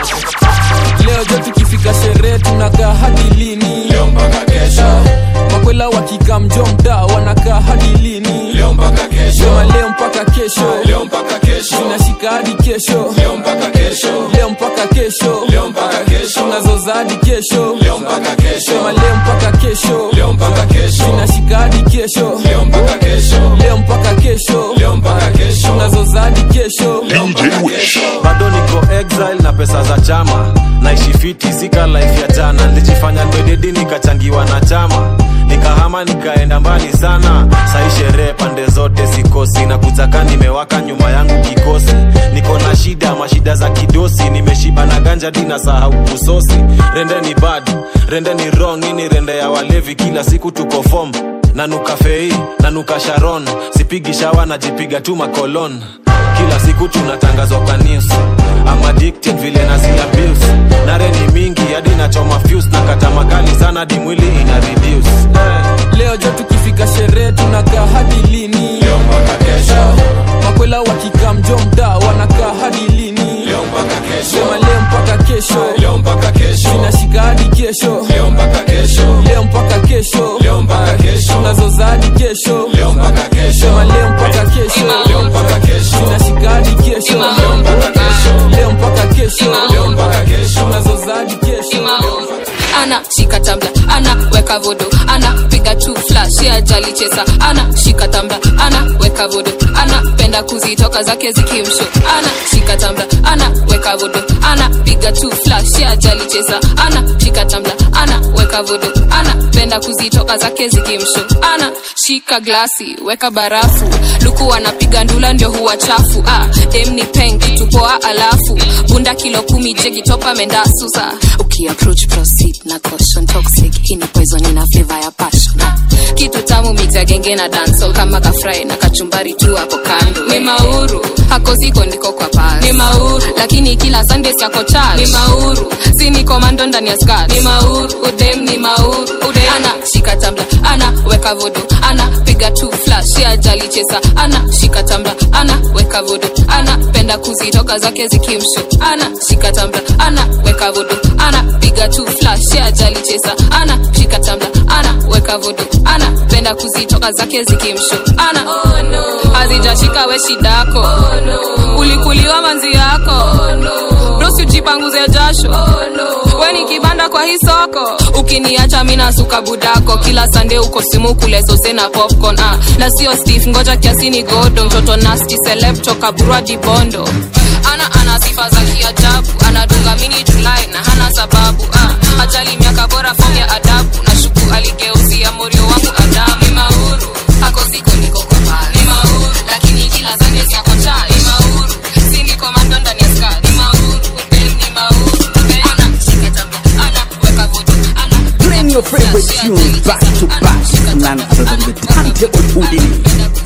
leo jo tukifika sherehe tunakaa hadi lini leo mpaka kesho makwela wakika mjo mda wanakaa hadi lini leo mpaka kesho Sema leo mpaka kesho leo mpaka kesho tunashika hadi kesho leo mpaka kesho leo mpaka kesho leo mpaka kesho tunazoza hadi kesho leo mpaka kesho Sema leo mpaka kesho leo mpaka kesho tunashika hadi kesho leo mpaka kesho leo mpaka kesho leo mpaka kesho tunazoza hadi kesho leo mpaka kesho bado niko exile na pesa za chama naishi fiti sika life ya jana nilijifanya ndwededi nikachangiwa na chama nikahama nikaenda mbali sana sai sherehe pande zote sikosi na kuzaka nimewaka nyuma yangu kikosi niko na shida mashida za kidosi nimeshiba na ganja dina sahau kusosi rende ni bad rende ni wrong hii ni rende ya walevi kila siku tuko fom nanuka fei nanuka sharon sipigi shawa najipiga tu makolon kila siku tunatangazwa kwa news I'm addicted vile nazi abuse nare ni mingi hadi nachoma fuse na kata makali sana hadi mwili ina reduce hey. leo jo tukifika sherehe tunakaa hadi lini leo mpaka kesho makwela wakika mjo mda wanakaa hadi lini leo mpaka kesho sema leo mpaka kesho leo mpaka kesho tunashika hadi kesho leo mpaka kesho leo mpaka kesho leo mpaka kesho tunazoza hadi kesho leo mpaka kesho sema leo mpaka kesho leo mpaka kesho tunashika hadi kesho leo mpaka kesho leo mpaka kesho leo mpaka kesho tunazoza hadi kesho leo mpaka ana shika tambla ana weka vodo ana piga tu flash ya jali chesa ana shika tambla ana weka vodo ana penda kuzitoka zake zikimsho ana shika tambla ana weka vodo ana piga tu flash ya jali chesa ana shika tambla ana weka vodo ana penda kuzitoka zake zikimsho ana shika glasi weka barafu luku anapiga ndula ndio huwa chafu ah, dem ni peng kitu poa alafu bunda kilo kumi jegi topa mendasusa ukiapproach proceed na caution toxic ina poison ina flavor ya passion ah, kitu tamu mix ya genge na dancehall kama kafry na kachumbari tu hapo kando ni mauru hako siko ndiko kwa pal ni mauru lakini kila sunday sako chal ni mauru si ni komando ndani ya skirt ni mauru udem ni mauru udem ana shika tambla ana weka vodo ana piga tu flash ya jali chesa ana shika tambla ana weka vodo ana penda kuzitoka zake zikimsho ana shika tambla ana weka vodo ana piga tu flash ya jali chesa ana shika tambla ana weka vodo ana penda kuzitoka zake zikimsho ana oh, no. hazijashika we shidako oh, no. ulikuliwa manzi yako oh, no. brosi ujipanguze jasho oh, no. we ni kibanda kwa hii soko ukiniacha mina suka budako kila sande uko simu kule sose na popcorn ah. na sio stef ngoja kiasini godo mtoto nasti seleb toka burwa dibondo ana ana sifa za kiajabu anadunga mini julai na hana sababu ah, ajali miaka bora fom ya adabu na shuku aligeuzia morio wangu adamu ni mauru hako ziko niko kwa pale ni mauru lakini kila zane zako cha ni mauru si niko mando ndani ya ska ni mauru Ben ni mauru Ben ana shika jambo ana weka voto ana Playing your favorite tunes back to back. None other than the turntable Houdini.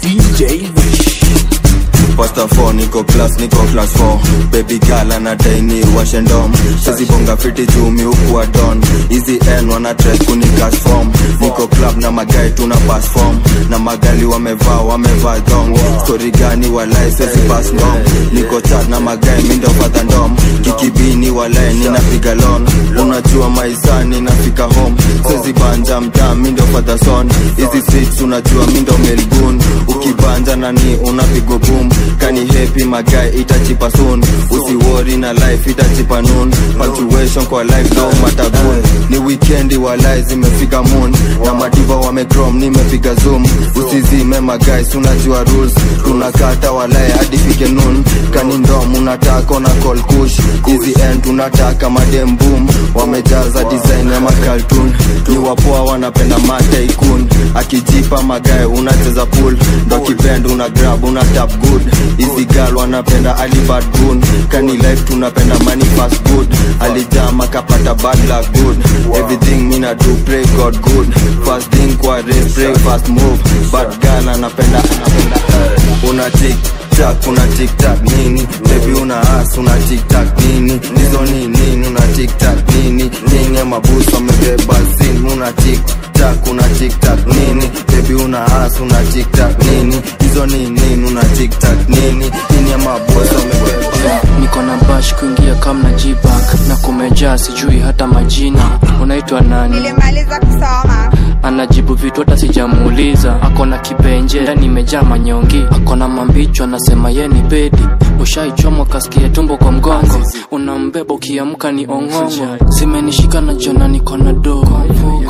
DJ Wish. Pasta 4 niko class niko class 4 baby girl anadai ni washe ndom sizibonga fiti jumi huku wa don hizi n wana try kuni cash form niko club na magai tuna pass form na magali wamevaa wamevaa dong story gani walai sezi pass ndom niko chat na magai mindo father ndom kikibini walai ninapiga lon unajua maisa ninafika home sezi banja mtaa mindo father son hizi streets unajua mindo melbourne ukibanja nani unapigwa boom kani happy magai itachipa soon usiwori na life itachipa noon punctuation kwa life no matagun ni weekendi walai zimefika moon na madiva wamecrom nimepiga zoom usizime magais unajua rules tunakata walai hadi fike noon kani ndom unataka na call kush hizi end tunataka madem boom wamejaza design ya makaltun ni wapoa wanapenda mataikun akijipa magae unacheza pool ndo kibend una grab una tap good hizi gal wanapenda alibad gun kani life tunapenda money fast good alijama kapata bad luck good everything mina do pray god good fast thing kwa race pray fast move bad gal anapenda anapenda una tik tak una tik tak nini baby una as una tik tak nini hizo ni nini una tik tak nini nini ya mabusu amebeba zin una tik tak una tik tak nini baby una as una tik tak nini hizo ni nini una tik tak nini nini ya mabusu amebeba niko na bash kuingia kam na jibak na kumejaa sijui hata majina unaitwa nani nilimaliza kusoma anajibu vitu hata sijamuuliza ako na kibenje ndani imejaa manyongi ako na mambicho anasema ye ni bedi ushaichomwa kasikia tumbo kwa mgongo unambeba ukiamka ni ong'ongo zimenishika na jona niko na dogo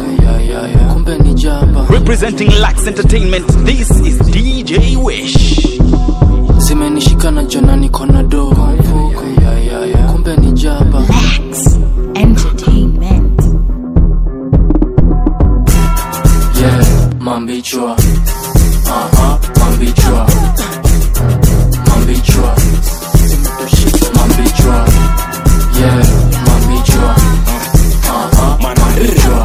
kumbe ni jaba Representing Lax Entertainment, this is DJ Wish. zimenishika na jona niko na dogo kumbe ni jaba entertainment yeah mambichwa aha mambichwa mambichwa mambichwa yeah mambichwa aha mambichwa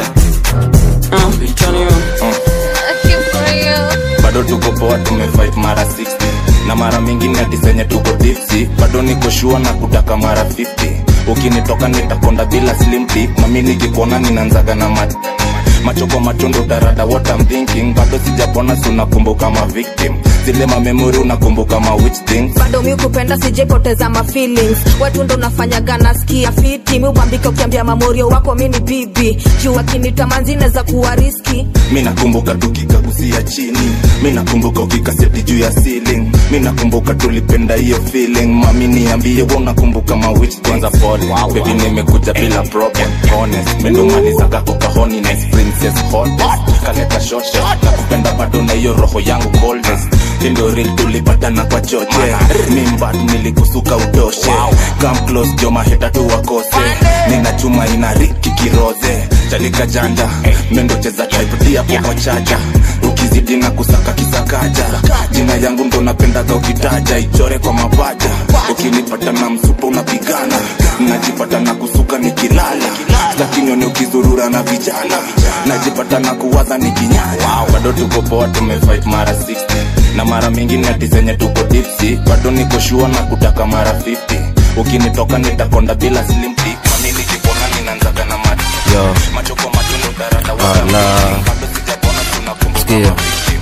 bado tuko poa tumefight mara 60 na mara mingine atisenye tuko tipsi bado niko shua na kutaka mara 50 ukinitoka nitakonda bila slimti mami nikikuona ninanzaga na mat macho kwa matondo tarada what I'm thinking bado sijapona si unakumbuka ma victim zile mamemori unakumbuka ma which things bado mi kupenda sijepoteza ma feelings watu ndo nafanyaga nasikia fiti mi ubambika ukiambia mamorio wako mi ni bibi juu akinita manzine za kuwa riski mi nakumbuka tukikagusia chini mi nakumbuka ukikaseti juu ya ceiling mi nakumbuka tulipenda hiyo feeling mami niambie wa unakumbuka mawich kwanza pole baby nimekuja bila problem honest mendomalizaga kokahoni nice princess hottest kaleta shot na kupenda bado na hiyo roho yangu coldest tindo real tulipatana kwa choche mimbat nilikusuka utoshe come close joma heta tu wakose nina chuma ina riki kiroze chalika janja mendo cheza type dia popo chaja ukizidi na kusaka kisakaja jina yangu ndo napendaga ukitaja ichore kwa mapaja ukinipata na msupa unapigana najipata na kusuka nikilala lakini ukizurura na vijana najipata na kuwaza nikinyanya bado tuko poa tumefight mara 60 na mara mingine atizenye tuko dipsi bado niko shua na kutaka mara 50 ukinitoka nitakonda bila slimti kwani nikipona ninanzaga na mati Yo. macho kwa macho ndo darada Ala. Sikia.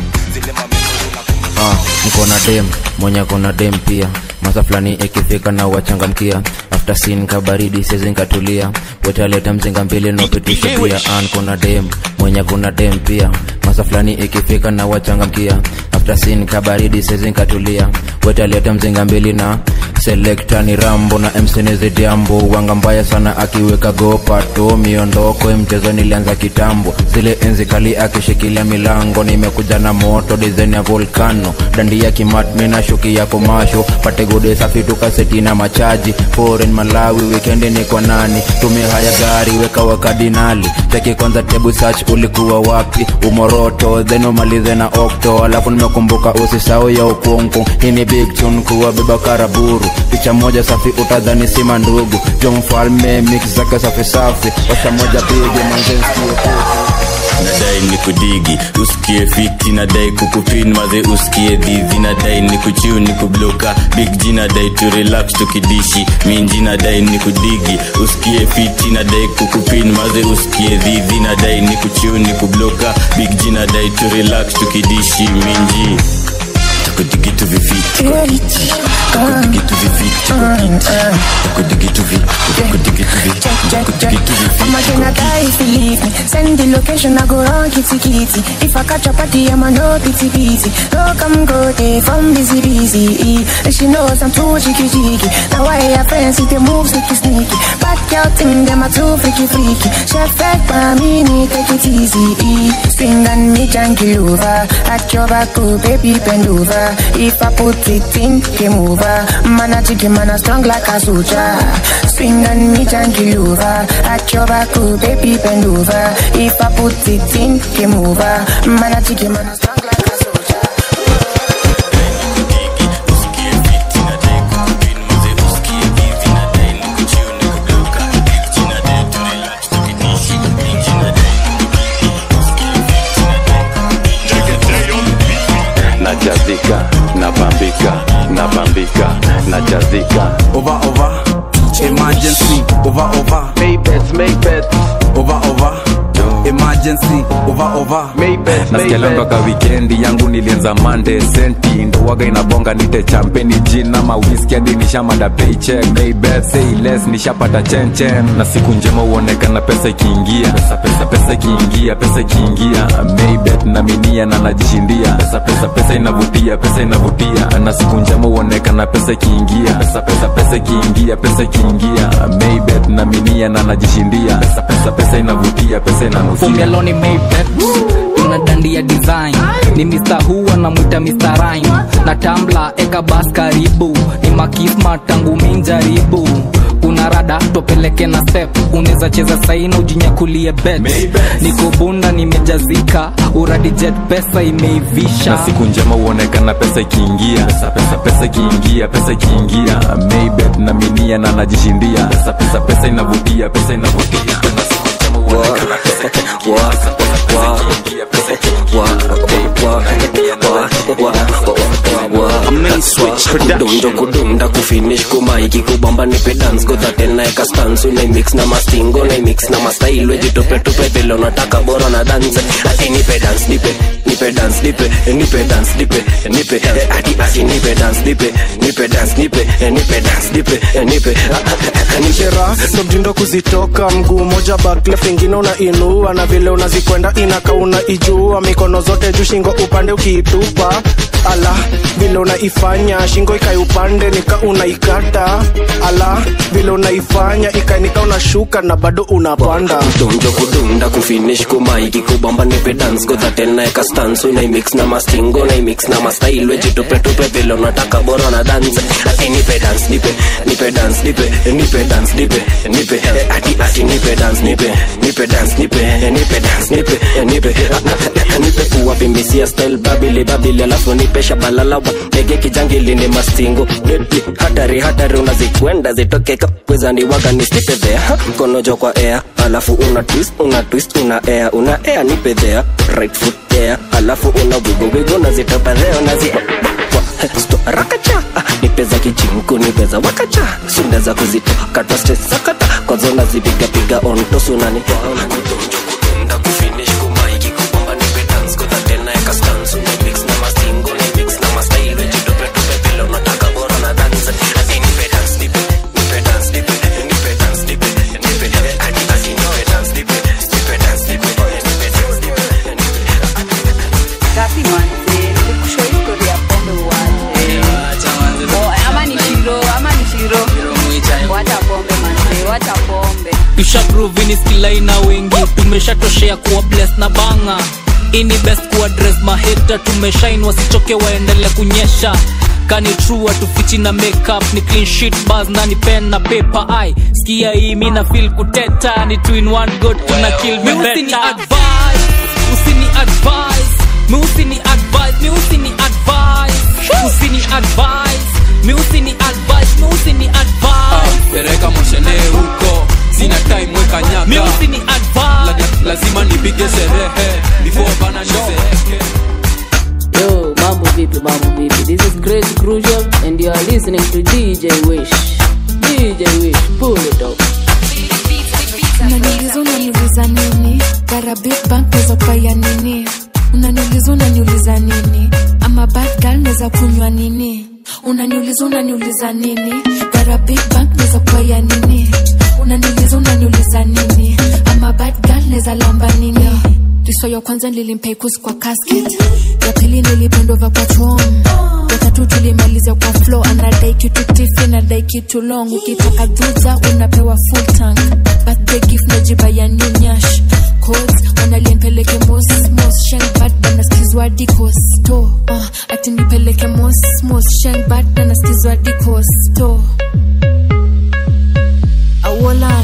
Ah, niko na dem mwenye kona dem pia masa fulani ikifika na wachangamkia after sin kabaridi sezi nkatulia wetaleta mzinga mbili nopitisha pia an kuna dem mwenye kuna dem pia masa fulani ikifika na wachangamkia after sin kabaridi sezi nkatulia wetaleta mzinga mbili na selekta ni rambo na msenizidiambo wanga mbaya sana akiweka gopato miondoko mchezo nilianza kitambo zile enzi kali akishikilia milango nimekuja na moto dizaini ya volkano dandi ya kimatmi na shuki ya komasho pate gode safi tukaseti na machaji foreign malawi wikendi ni kwa nani tumia haya gari weka wakadinali cheki kwanza tebu search ulikuwa wapi umoroto then umalize na okto alafu nimekumbuka usisau ya ukungu hii ni big tune kuwa beba karaburu picha moja safi utadhani sima ndugu jo mfalme mix zake safi safi washa moja pige manzenskie nadai ni kudigi usikie fiti nadai kukupin maze usikie dhizi nadai ni kuchiu ni kubloka big g nadai tu relax tukidishi minji nadai ni kudigi usikie fiti nadai kukupin maze usikie dhizi nadai ni kuchiu ni kubloka big g nadai tu relax tukidishi minji takudigitu viviti takudigitu viviti takudigitu vi takudigitu vi takudigitu I'ma can I die if you leave me Send the location, I go run kitty kitty If I catch a party, I'ma no pity pity No come go day from busy busy And she knows I'm too cheeky cheeky Now why her friends see the move sneaky sneaky Back out thing, them are too freaky freaky Chef back by me, need take it easy Swing and me janky over At your back, oh baby bend over If I put it in, game over Man a chicken, man a strong like a soldier Swing and me janky over At your back, oh baby bend over If I put it in, game over Man a chicken, man a strong like a soldier najazika napambika napambika najazika over over emergency over over make bets make bets over over emergency over over nasikialanga ka wikendi yangu nilianza mande senti ndowaga inabonga nite champeni jina mawiski hadi nishamada paycheck maybet say less nishapata chenchen na siku njema huonekana pesa ikiingia pesa pesa pesa ikiingia pesa ikiingia maybet na minia na najishindia pesa pesa pesa inavutia pesa inavutia na siku njema huonekana pesa ikiingia pesa pesa pesa ikiingia pesa ikiingia maybet na minia na najishindia pesa pesa pesa inavutia pesa inanukia Fumialoni Maybet tuna dandi ya design ni Mr. Hu anamwita Mr. Rhyme na tambla eka bas karibu ni makisma tangu minjaribu una rada topeleke na step unaweza cheza saina ujinyakulie bet niko bunda nimejazika uradi jet pesa imeivisha na siku njema huonekana pesa ikiingia pesa pesa pesa ikiingia pesa ikiingia maybet na minia na najishindia pesa pesa pesa inavutia pesa inavutia na siku njema huonekana pesa ikiingia pesa pesa pesa ikiingia pesa ikiingia kudonjo kudunda kufinish kumaiki kubamba nipe dance godhatel naeka stans unaimix na mastingo naimix na mastail wejitupetope vile unataka bora na dance ati nipe dance nipe nipe dance nipe nipe dance nipe nipe eh, ati ati nipe dance nipe nipe dance nipe eh, nipe dance nipe eh, nipe nishera ndo mtindo kuzitoka mguu moja baklef ingine unainua na vile unazikwenda inaka unaijua mikono zote juu shingo upande ukiitupa ala vile unaifanya shingo ikai upande nika unaikata ala vile unaifanya ikainika unashuka na bado unapanda donjo kudunda kufinish kumaiki kubamba nipe dance godhatel naeka stans unaimix na mastingo naimix na mastail wejitupetope vile unataka bora na dance ati nipe dance nipe nipe dance nipe nipe dance nipe nipe eh, ati ati nipe dance nipe nipe dance nipe eh, nipe dance nipe eh, nipe Ah, ah, nipe kuwapimbisia style babili babili alafu nipe shabalalawa ndege kijangili ni mastingo Deadly, hatari hatari unazikwenda zitoke kapwezani waga nistipe there mkono jo kwa air alafu una twist una twist una air una air nipe there right foot there alafu una wigo wigo nazitopa there unazi Sto- rakacha Ah, nipe za kijinku nipe za wakacha sunda za kuzitoa katwa stress sakata kwanza unazipiga piga on tosunani kudunda kufinish kumaiki kubamba nipe dance godhatel naeka stans unamix na mastingo unamix na mastail wejitopetope vile unataka bora na dance ati nipe dance nipe nipe dance nipe nipe dance nipe nipe ati ati nipe dance nipe nipe dance nipe nipe dance nipe Gapi manze, nikushoi tumeshatoshea kuwa bless na banga ini best kuwa dress maheta tumeshain wasichoke waendele kunyesha kani true atufichi na makeup ni clean sheet bars ndani pen na paper ai skia hii mi na feel kuteta ni two in one good tuna kill me Mi better usini advise usini advise mi usini advise mi usini advise usini advise mi usini advise mi usini advise pereka moshene huko sina time weka nyaka mi usini advise La, lazima nipige sherehe before bana nizeeke Yo, mambo vipi, mambo vipi? This is Crazy Crucial and you are listening to DJ Wish. DJ Wish, pull it up. unaniuliza unaniuliza nini gara big bank neza kwaya nini unaniuliza unaniuliza nini ama bad girl neza kunywa nini unaniuliza unaniuliza nini gara big bank neza kwaya nini unaniuliza unaniuliza nini ama bad girl neza lamba nini riso ya kwanza nilimpei kusi kwa casket ya pili nilipendova kwa chom ya tatu tulimalizia kwa flow anadai kitu tifi nadai kitu long ukitaka dhuza unapewa full tank birthday gift najiba ya new nyash codes wanaliempeleke mos mos shenbad banaskizwa dikosto uh, ati nipeleke mos mos shenbad banaskizwa dikosto awolan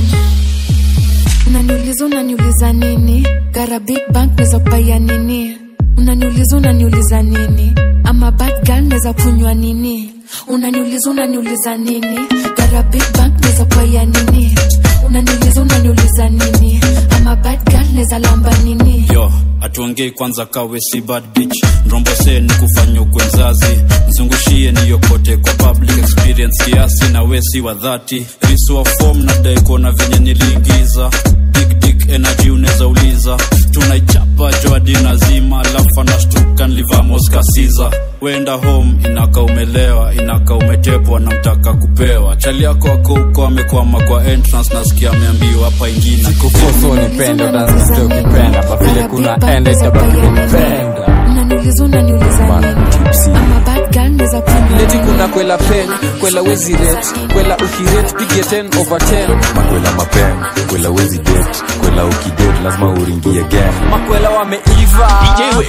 unaniuliza unaniuliza nini gara big bank neza kupaya nini unaniuliza unaniuliza nini ama bad girl neza kunywa nini unaniuliza unaniuliza nini gara big bank neza kupaya nini unaniuliza unaniuliza nini ama bad girl neza lamba nini yo atuongei kwanza kawe si bad bitch mrombose ni kufanya ukwe mzazi mzungushie niyokote kwa public experience kiasi na wesi wa dhati risu wa fom nadai kuona venye niliingiza big dick energy unaweza uliza tunaichapa joadi nazima alafu anashtuka nlivamos kasiza wenda home inaka umelewa inaka umetepwa na mtaka kupewa chali yako ako huko amekwama kwa entrance nasikia ameambiwa hapa ingine kufoso nipende utanziste ukipenda pavile kuna enda itabaki kunipenda unaniuliza unaniuliza nini ama bad girl neza kunywa leti kuna kwela pen kwela wezi ret kwela ukiret pige 10 over 10 makwela mapeng kwela wezi det kwela ukidet lazima uringie gang makwela wameiva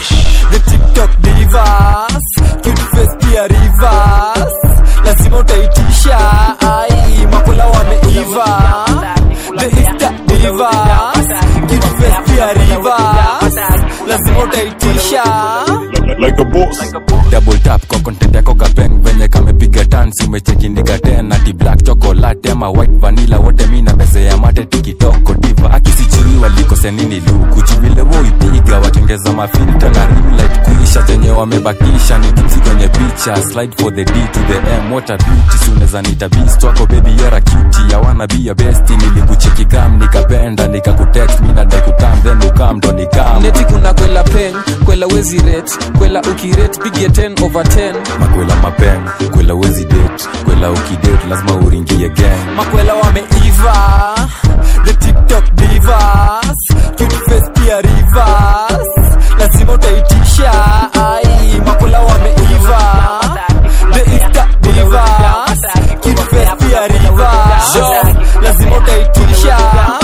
the tiktok divas cute face pia rivers lazima utaitisha ai makwela wameiva the insta divas cute face pia rivers lazima utaitisha like a boss double tap kwa content yako kapeng venye kamepiga tansi umechekindika tena ti black chocolate ama white vanilla wote mi na meze ya mate tikitoko diva akisichini walikose nini luku chivile woipiga watengeza mafilta na rimlight kuisha zenye wamebakisha ni tipsi kwenye picha slide for the d to the m what a beauty si unaweza nita beast wako baby you're a cutie I wanna be your bestie nilikucheki kam nikapenda nikakutext mi nadai kutam then ukam ndo nikam leti kuna kwela pen kwela wezi ret kwela ukiret pige 10 over 10 makwela mapeng kwela wezi det kwela ukidet lazima uringie gang makwela wameiva the tiktok divas cute face pia rivers lazima utaitisha ai makwela wameiva the insta divas cute face pia rivers lazima utaitisha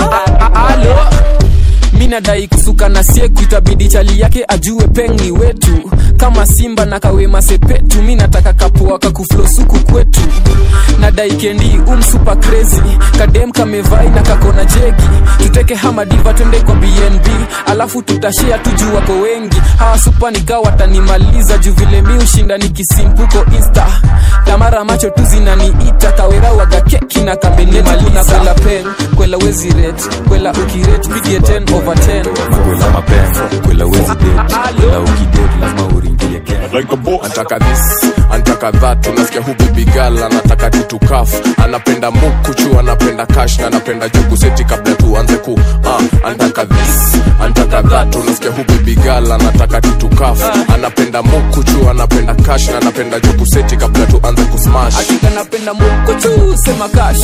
alo mi nadai kusuka na sieku itabidi chali yake ajue pengi wetu kama simba na kawema sepetu mi nataka kapua kakuflosuku kwetu nadai kendi umsupa crazy kadem kamevai na kakona jegi tuteke hamadiva twende kwa bnb alafu tutashea tuju wako wengi hawa supa nikaa watanimaliza juu vile mi ushinda nikisimpuko insta tamara macho tu zinaniita kawera waga keki na kambenimaliza kwela pen kwela wezi ret kwela ukiret pige 10 over 10 makwela mapeng kwela wezi det kwela ukidet lazima uringie gang like a boss. Antaka this, antaka that, unasikia hu baby girl anataka kitu kaf, anapenda mukuchu, anapenda cash na anapenda jugu seti kabla tuanze ku uh, antaka this, antaka that, unasikia hu baby girl anataka kitu kaf, anapenda mukuchu, anapenda cash na anapenda jugu seti kabla tuanze ku smash. hakika napenda mukochu sema kash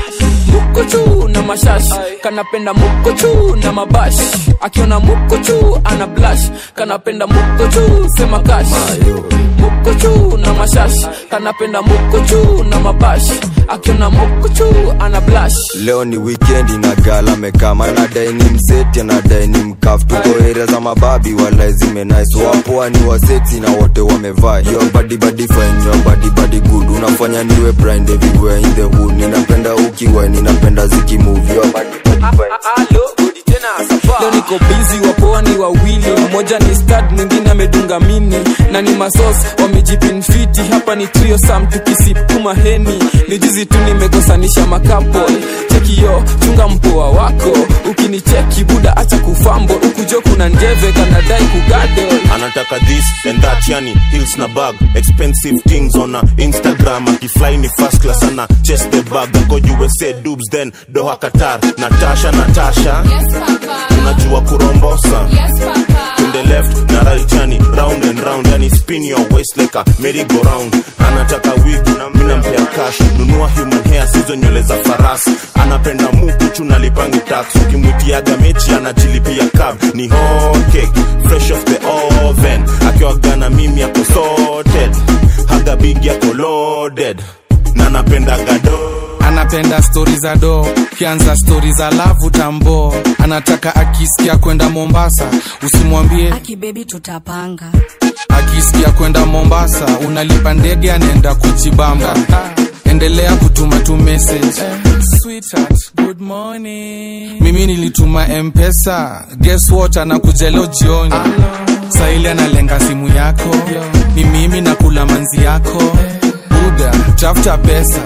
mukochu na mashash kanapenda mukochu na mabash akiona mukochu ana blash kanapenda mukochu sema kash mukochu na mashash shash kanapenda moko juu na mabash akiona moko juu ana blash leo ni wikendi na gala mekama nadai ni mseti anadai ni mkaf tuko area za mababi wala zimenais wapoa ni waseti na wote wamevaa yo badi badi fine yo badi badi good unafanya niwe blind everywhere in the hood ninapenda ukiwa ninapenda zikimove yo badi badi fine leo niko bizi wapoa ni wawili mmoja ni stad mwingine amedunga mini na ni masos wamejipinfiti hapa ni trio sam tukisipuma heni ni jizi tu nimekosanisha makapo chekiyo chunga mpoa wako ukinicheki buda acha kufambo ukujo kuna njeve kanadai kugadol anataka this and that yani hills na bag expensive things on a instagram akifly ni first class ana chest the bag ako usa dubs then doha qatar natasha natasha unajua kurombosa to the left na right yani round and round yani spin your waist like a merry go round anataka wig na mina mpea cash nunua human hair sizo nywele za farasi anapenda mukuchu na lipangi tax ukimwitiaga mechi anajilipia cab ni hot cake fresh off the oven akiwagana mimi ako sorted haga big yako loaded na napenda gado anapenda stori za do kianza stori za lavu tambo anataka akisikia kwenda mombasa usimwambie akibebi tutapanga akisikia kwenda mombasa unalipa ndege anaenda kuchibamba endelea kutuma tu message Sweetheart, good morning. mimi nilituma mpesa guess what anakuja leo jioni saili analenga simu yako ni mimi nakula manzi yako buda tafuta pesa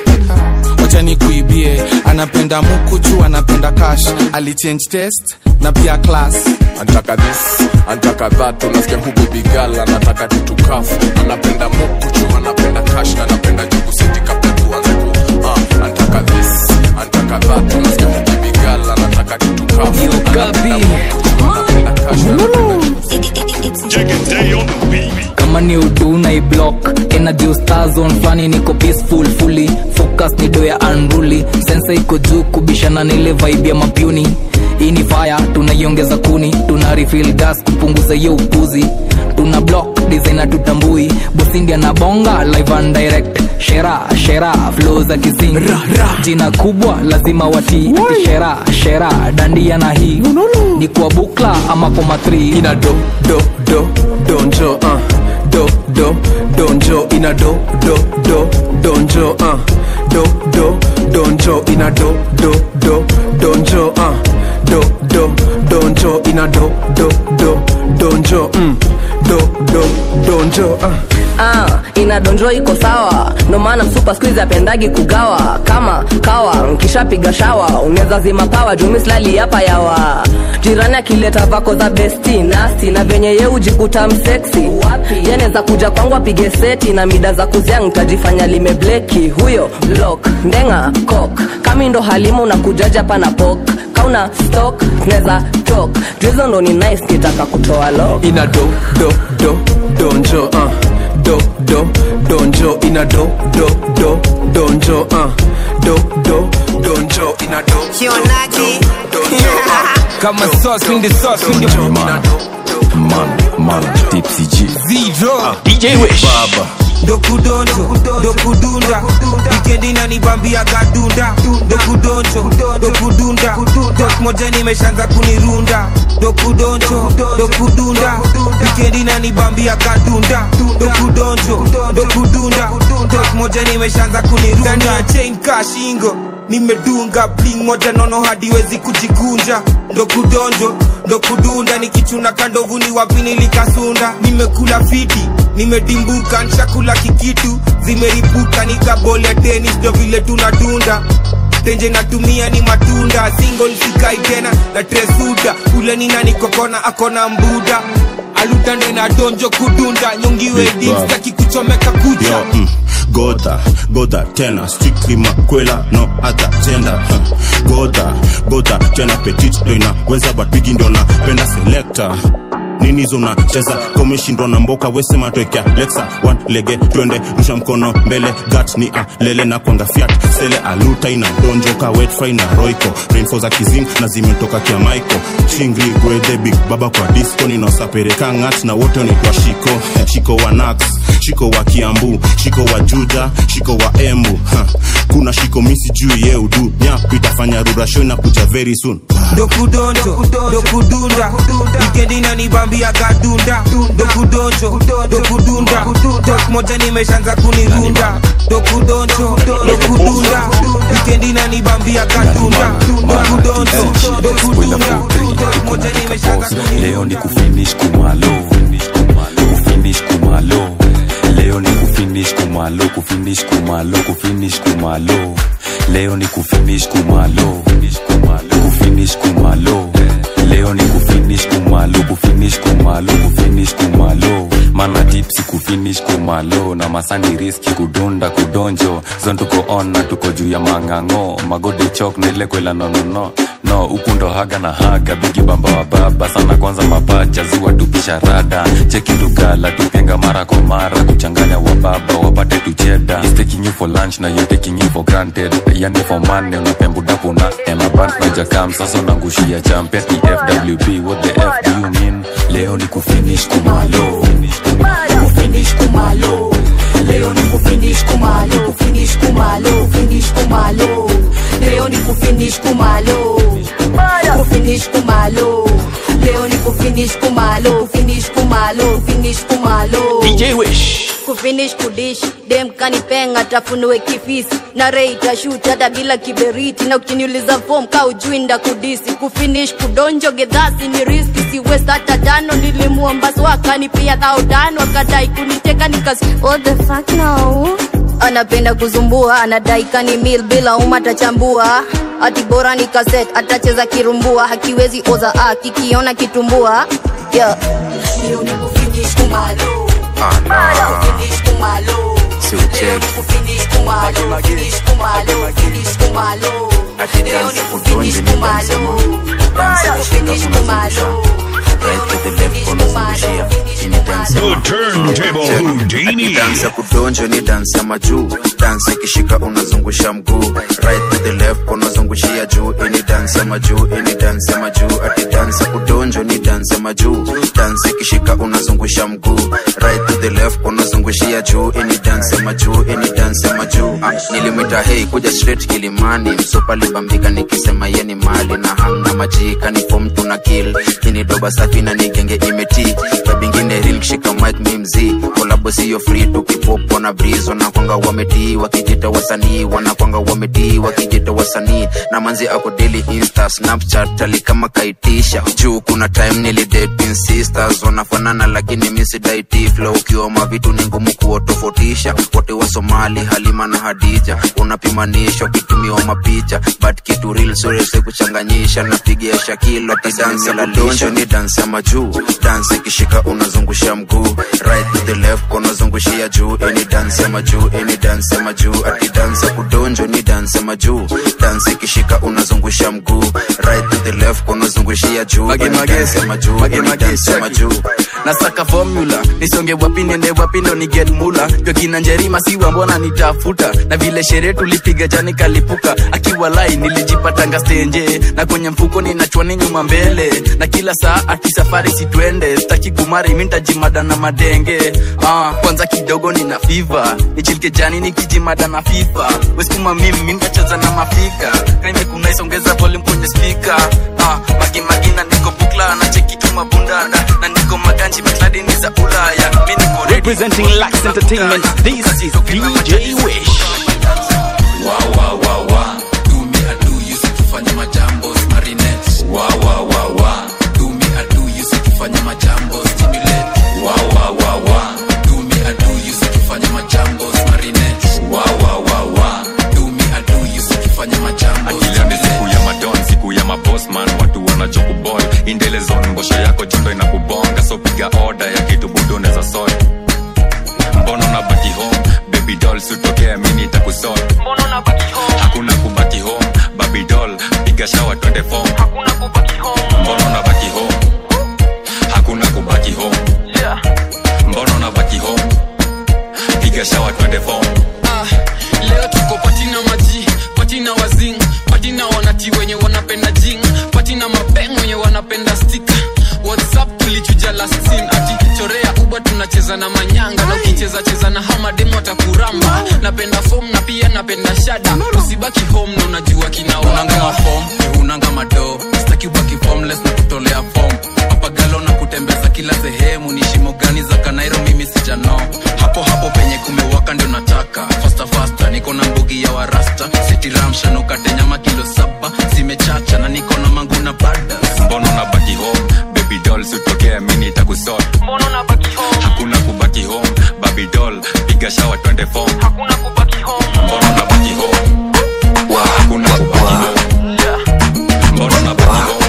wacha nikuibie anapenda mukuchu anapenda cash alichange test na pia class antaka this antaka that unasikia huku bigal anataka tutukafu anapenda mukuchu anapenda kash na anapenda jugu siti kabla tuanze ku uh, antaka this antaka that unasikia huku bigal anataka tutukafu anapenda mukuchu anapenda kash na kama ni udu na iblock energy star zone flani niko peaceful fully focus ni do ya unruly sensa iko juu kubishana nile vibe ya mapuni hii ni fire tunaiongeza kuni tuna refill gas kupunguza hiyo upuzi tuna block designer tutambui bosindi anabonga live and direct shera shera flow za kising jina kubwa lazima watii ati shera shera dandia na hii ni kwa bukla ama kwa matri ina do do do donjo uh. do do donjo ina do do do donjo uh. do do donjo ina do do do donjo uh. do do donjo ina do do do donjo mm. do do donjo uh. ah, inadonjo iko sawa ndo maana msupa skuizi apendagi kugawa kama kawa nkishapiga shawa unaweza zima pawa jumislali hapa yawa jirani akileta vako za besti nasti na venye ye ujikuta mseksi yanaweza kuja kwangu apige seti na mida za kuzia ntajifanya limebleki huyo blok ndenga kok kami ndo halimu na kujaja hapa na pok kauna stok tunaweza tok juizo ndo ni nice kitaka kutoa lok ina do do do donjo uh. do do donjo ina do do do donjo uh. do do donjo ina do Kionaji. kama sauce in the sauce in the Man, man, Tipsy G. zero DJ Wish. baba dokudonjo dokudunda wikendi nanibambia gadunda dokudonjo dokudunda dok moja nimeshaanza kunirunda dokudonjo dokudunda wikendi nanibambia gadunda dokudonjo dokudunda dok moja nimeshaanza kunirunda ndani ya chain kashingo nimedunga bling moja nono hadiwezi kujikunja ndo kudonjo ndo kudunda nikichuna kandovu ni wapi nilikasunda nimekula fiti nimedimbuka nshakula kikitu zimeripuka nikabol ya tenis ndo vile tunadunda tenje natumia ni matunda single sikai tena na tresuda ule nina nikokona akona mbuda alutande na donjo kudunda nyongiwe dimstaki kuchomeka kucha Yo, mm, goda goda tena strictly makwela no other gender huh. goda goda tena petit ndo inaweza but bigi ndo napenda selector nini hizo unacheza komeshindwa na mboka wesema twekea lexa one lege twende rusha mkono mbele gat ni alele na kwanga fiat sele aluta ina donjoka wetfry na roiko rainfo za kizing na zimetoka kia maiko chingri gwedhe big baba kwa disco ninaosapereka ngat na wote wanaitwa shiko shiko wa nax shiko wa kiambu shiko wa juja shiko wa embu ha. kuna shiko misi juu ye udu nyap itafanya rurasho na kuja very soon dokudonjo dokudunda wikendi nanibambia gadunda dokudonjo dokudunda tok moja nimeshanza kunirunda dokudonjo dokudunda wikendi nanibambia gadunda dokudonjo dokudunda tok moja nimeshanza leo ni kufinish kumalo kufinish kumalo leo ni kufinish kumalo kufinish kumalo kufinish kumalo leo ni kufinish kumalo kufinish kumalo leo ni kufinish kumalo kufinish kumalo kufinish kumalo mana tipsi kufinish kumalo na masani riski kudunda kudonjo zon tuko on na tuko juu ya mang'ang'o magode chok na ile kwela nonono no ukundo haga na haga bigi bamba wa baba sana kwanza mapacha ziwa tupisha rada cheki tugala tupenga mara kwa mara kuchanganya wa baba wapate tucheda He's taking you for lunch na you taking you for granted yani for money unapembudapo na emabank na jakam sasa unangushia champion efwb what the f do you mean leo ni kufinish kumalo kufinish kumalo leo ni kufinish kumalo kufinish kumalo finish kumalo leo ni kufinish kumalo kufinish kumalo leo ni kufinish kumalo finish kumalo finish kumalo DJ Wish. kufinish kudish dem kanipenga tafunue kifisi na rei tashuti hata bila kiberiti na ukiniuliza fom ka ujui nda kudisi kufinish kudonjo gedhasi ni riski si west hata tano nilimuomba swakani pia dhao tano akadai kuniteka nikas what the fuck no anapenda kuzumbua anadai kani mil bila uma tachambua ati bora ni kaset atacheza kirumbua hakiwezi oza a kikiona kitumbua yeah. Leo ni kufinish kumalo Kufinish kumalo Leo ni kufinish kumalo Finish kumalo Finish kumalo Leo ni kufinish kumalo Kufinish kumalo The turntable Houdini. dansi ya kudonjo ni dansi ya majuu dansi ikishika unazungusha mguu right to the left unazungushia juu ini dansi ya majuu ini dansi ya majuu ati dansi ya kudonjo ni dansi ya majuu dansi ikishika unazungusha mguu right to the left unazungushia juu ini dansi ya majuu ini dansi ya majuu ah, nilimwita hei kuja straight kilimani msupa libambika nikisema yeni mali na hamna majika ni fom tuna kill kini doba safi na nigenge imeti kabingine real kishika mic mi mzii kolabo siyo free tukipopo na breeze wanakwanga wametii wakijita wasanii wanakwanga wametii wakijita wasanii na manzi ako daily insta snapchat ali kama kaitisha juu kuna time nilidate sisters wanafanana lakini misidaiti flow ukiwa mavitu ni ngumu kuwatofautisha wote wa somali halima na hadija unapimanishwa kitumiwa mapicha but kitu real surese kuchanganyisha napigia shakilo tidansi la donjo ni dansi ya majuu dansi ikishika unazungusha mguu right to the left unazungushia juu ini dansi ya majuu ini dansi ya majuu ati dansi ya kudonjo ni dansi ya majuu dansi ikishika unazungusha mguu right to the left unazungushia juu Mage, ini mage, dansi ya majuu mage, ini mage, dansi ya check. majuu nasaka formula nisonge wapi nende wapi ndo ni get mula jwa kina njerima siwa mbona nitafuta na vile sherehe tulipiga jani kalipuka akiwa lai nilijipatanga stenje na kwenye mfuko ninachwani nyuma mbele na kila saa ati safari sitwende staki kumari mintajimada na madenge ah, kwanza kidogo nina fiva nichilike jani nikijimada na fifa weskuma mimi mintacheza na mafika kaimekunaisongeza volume kwenye spika ah, magimagina niko bukla na cheki tu mabundada na niko maganji mikladi ni za ulaya mi niko ready. Representing Lax Entertainment, this is DJ Wish. Wow, wow, wow, wow. Do me a do you see tufanye majambo marinette. Wow, wow, wow, wow. Do me a do you see tufanye majambo stimulate. Wow, wow, wow, wow. Do me a do you see tufanye majambo marinette. Wow, wow, wow, wow. Do me a do you see tufanye majambo akila ni siku ya madon siku ya mabosman watu wanachokubol indele zone ngosho yako jondo inakubonga so piga oda ya kitu budo neza sort mbono na baki home baby doll sutokea mini takusol hakuna kubaki home baby doll piga shawa twende form mbono na baki home hakuna kubaki home mbono na baki home piga shawa twende form Ah, leo tuko pati na maji cheza na manyanga na ukicheza cheza na hamademu atakuramba napenda fom na pia napenda shada usibaki home na unajua kinaunanga fom unanga mado staki ubaki formless na kutolea fom papagalo na kutembeza kila sehemu ni shimo gani za kanairo mimi sijano hapo hapo penye kumewaka ndio nataka fasta fasta niko na mbugi ya warasta sitiramshanukate nyama kilo saba zimechacha na niko na mangu na bada mbona unabaki home baby doll sitokea mini takusol mbona unabaki home hakuna kubaki home baby doll piga shawa twende form hakuna kubaki home mbona unabaki home hakuna kubaki home mbona unabaki home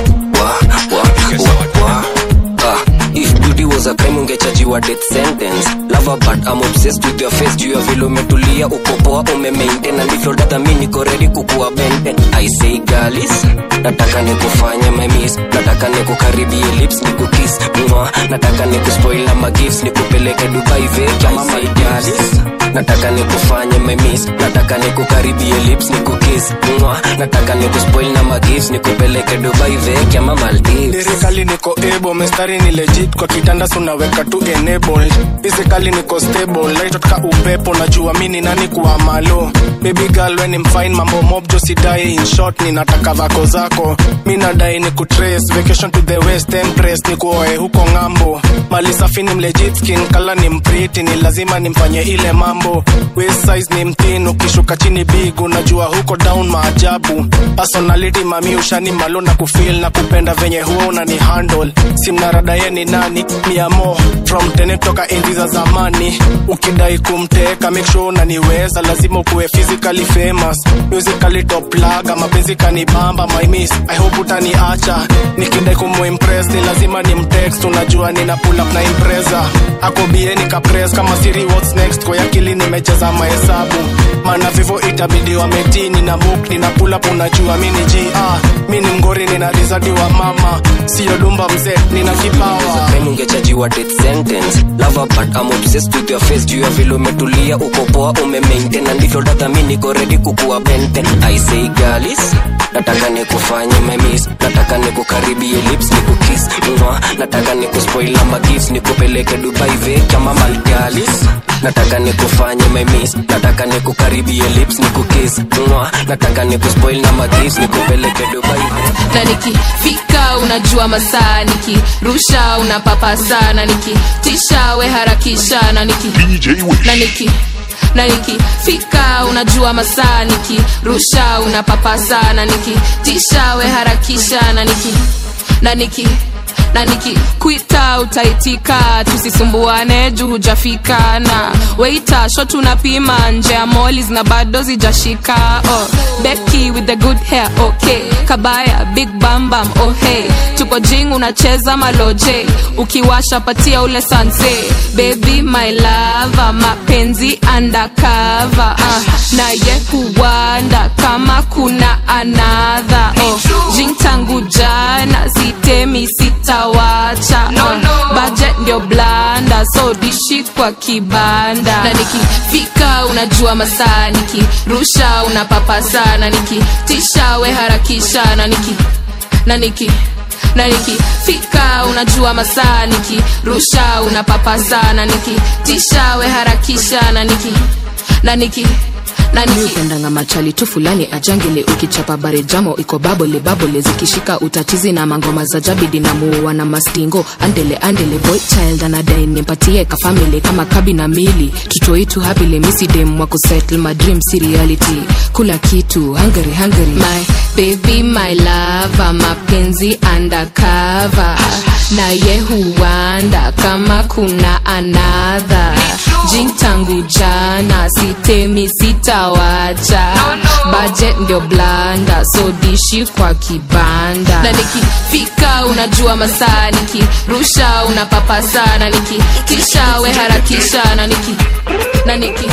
piga shawa twende Ah, if beauty was a crime ungechajiwa death sentence lava but I'm obsessed with your face juu ya vile umetulia uko poa umemaintain na ndivyo dada mi niko ready kukuwa benten I say galis nataka nikufanye my miss nataka nikukaribie lips nikukiss mwa nataka nikuspoil na magifts nikupeleke Dubai veki I say galis nataka nikufanye my miss nataka nikukaribie lips nikukiss mwa nataka nikuspoil na magifts nikupeleke Dubai veki ama Maldives lirikali niko able mestari ni legit kwa kitanda sunaweka tu enabled physically niko stable laitotka upepo najua mi ni nani kuwa malo baby girl when I'm fine mambo mob jo sidai in short ninataka vako zako mi nadai ni kutrace vacation to the west empress ni kuoe huko ng'ambo mali safi ni mlegit skin kala ni mpriti ni lazima nimfanye ile mambo waist size ni mtin ukishuka chini big unajua huko down maajabu personality mami ushani malo na kufil na kupenda venye huo unani handle simnarada ye ni nani miamo from tene toka enzi za zamani ukidai kumteka make sure unaniweza lazima ukuwe physically famous musically top laga mapenzi kanibamba my miss i hope utaniacha nikidai kumuimpress ni lazima ni mtext unajua nina pull up na impreza akobie nikapress kama siri what's next kwa akili nimecheza mahesabu maana vivo itabidi wametini na book nina pull up unajua mi ni g ah, mi ni mgori nina rizadi wa mama siyo dumba mzee nina kipawa crime ungechajiwa death sentence lava but I'm obsessed with your face juu ya vile umetulia uko poa umemaintain na ndivyo dada mi niko ready kukuwa benten I say galis nataka nikufanye my miss nataka nikukaribie lips nikukiss mwa nataka nikuspoil na magifts nikupeleke Dubai veki ama Maldives nataka nikufanye my miss nataka nikukaribie lips nikukiss mwa nataka nikuspoil na magifts nikupeleke Dubai na nikifika unajua masaa nikirusha unapapa sana nikitisha we harakisha na niki na niki na nikifika unajua masaa nikirusha unapapa sana nikitisha we harakisha na niki na niki na nikikwita utaitika tusisumbuane juu hujafika na weita sho tunapima nje ya molis na bado zijashika oh, beki with the good hair okay kabaya big bambam oh hey tuko jing unacheza maloje ukiwasha patia ule sanse baby my lava mapenzi undercover uh, naye huwanda kama kuna anadha oh, jing tangu jana sitemi sitawacha no, no. budget ndio blanda so dishi kwa kibanda na nikifika unajua masaa nikirusha unapapa sana nikitisha we harakisha na niki na niki na nikifika unajua masaa nikirusha unapapa sana nikitisha we harakisha na niki na niki upendanga machali tu fulani ajangele ukichapa bare jamo iko babole babole zikishika utatizi na mangoma za jabidi na muua na mastingo andele andele boy child anadai nimpatie kafamili kama kabi na mili tutoitu hapile misidem wa kusettle my dream si reality kula kitu hungary hungary my baby my lava mapenzi undercover naye huwanda kama kuna anadha jing tangu jana sitemi sitawacha budget ndio blanda so dishi kwa kibanda na nikifika unajua masaa nikirusha unapapa sana nikitisha we harakisha na niki na niki